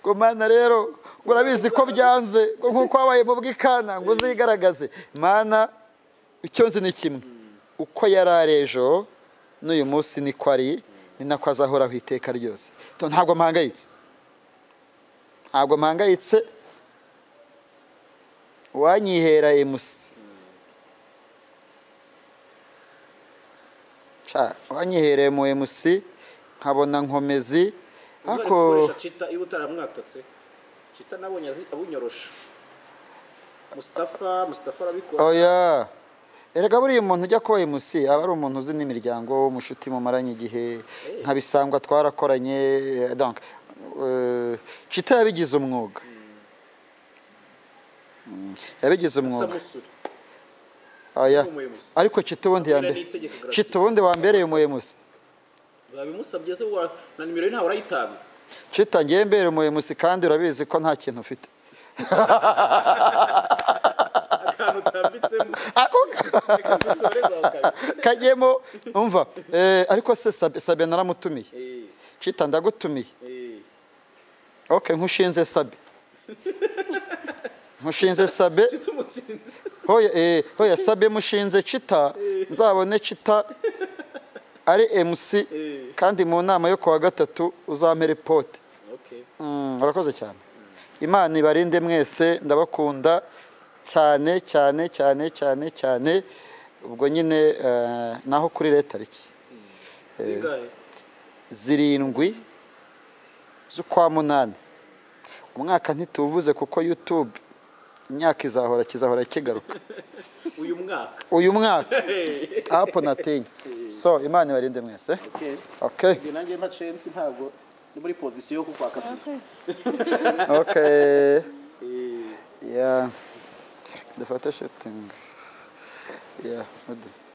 Speaker 2: ngo mana rero ngo urabizi ko byanze ngo nk'uko habaye mu bw'ikana ngo uzigaragaze mana icyo nzi ni kimwe uko yari ari ejo n'uyu munsi niko ari ni nako azahoraho iteka ryose So, ntabwo mpangayitse ntabwo mpangayitse wanyihera emusi wanyihereye mu emusi nkabona nkomezi
Speaker 1: Uzajya
Speaker 2: ariko
Speaker 1: gukoresha cita iyo utaramwatatse cita nabonye azi- abunyorosha mustafa mustafa arabikora
Speaker 2: oya erega buriya umuntu ujya kuba emusi aba ari umuntu uzi n'imiryango umushuti mumaranye igihe nka bisangwa twarakoranye eh, donc eh, cita yabigize umwuga Mm, yabigize umwuga
Speaker 1: samusuri
Speaker 2: oya
Speaker 1: umuyobozi
Speaker 2: ariko cita ubundi
Speaker 1: Akorera
Speaker 2: yambe
Speaker 1: n'itegeko Gratien.
Speaker 2: cita ubundi wambereye umuyemusi
Speaker 1: babimusabye se wa na nimero ye ntawe urayitanga
Speaker 2: cita ngiye mbere umuyemusi kandi urabizi ko nta kintu ufite
Speaker 1: akantu utambitsemo
Speaker 2: Ako-
Speaker 1: reka dusoreze aho kabiri
Speaker 2: kajyemo umva eh, ariko se sabe Sabe naramutumiye
Speaker 1: Eh,
Speaker 2: cita ndagutumiye
Speaker 1: Eh,
Speaker 2: ok nkushinze sabe nkushinze sabe
Speaker 1: cita umutsinzi
Speaker 2: hoya eh, hoya sabe mushinze cita nzabone cita ari mc
Speaker 1: Eh,
Speaker 2: kandi mu nama yo kuwa gatatu uzampere pote
Speaker 1: okay
Speaker 2: Mm, urakoze cyane imana ibarinde mwese ndabakunda cyane cyane cyane cyane cyane ubwo nyine eh, naho kuri reta tariki
Speaker 1: zingahe
Speaker 2: zirindwi z'ukwa munani umwaka ntituwuvuze kuko youtube imyaka izahora kizahora kigaruka
Speaker 1: uyu mwaka
Speaker 2: uyu mwaka apu natingi so imana ibarinde mwese
Speaker 1: okay
Speaker 2: okay
Speaker 1: Igihe nanjye mba censi ntabwo ni muri pozisiyo yo kukwaka bizu
Speaker 3: murakoze
Speaker 2: okay
Speaker 1: Eh,
Speaker 2: yeah dufate shooting yeah mudu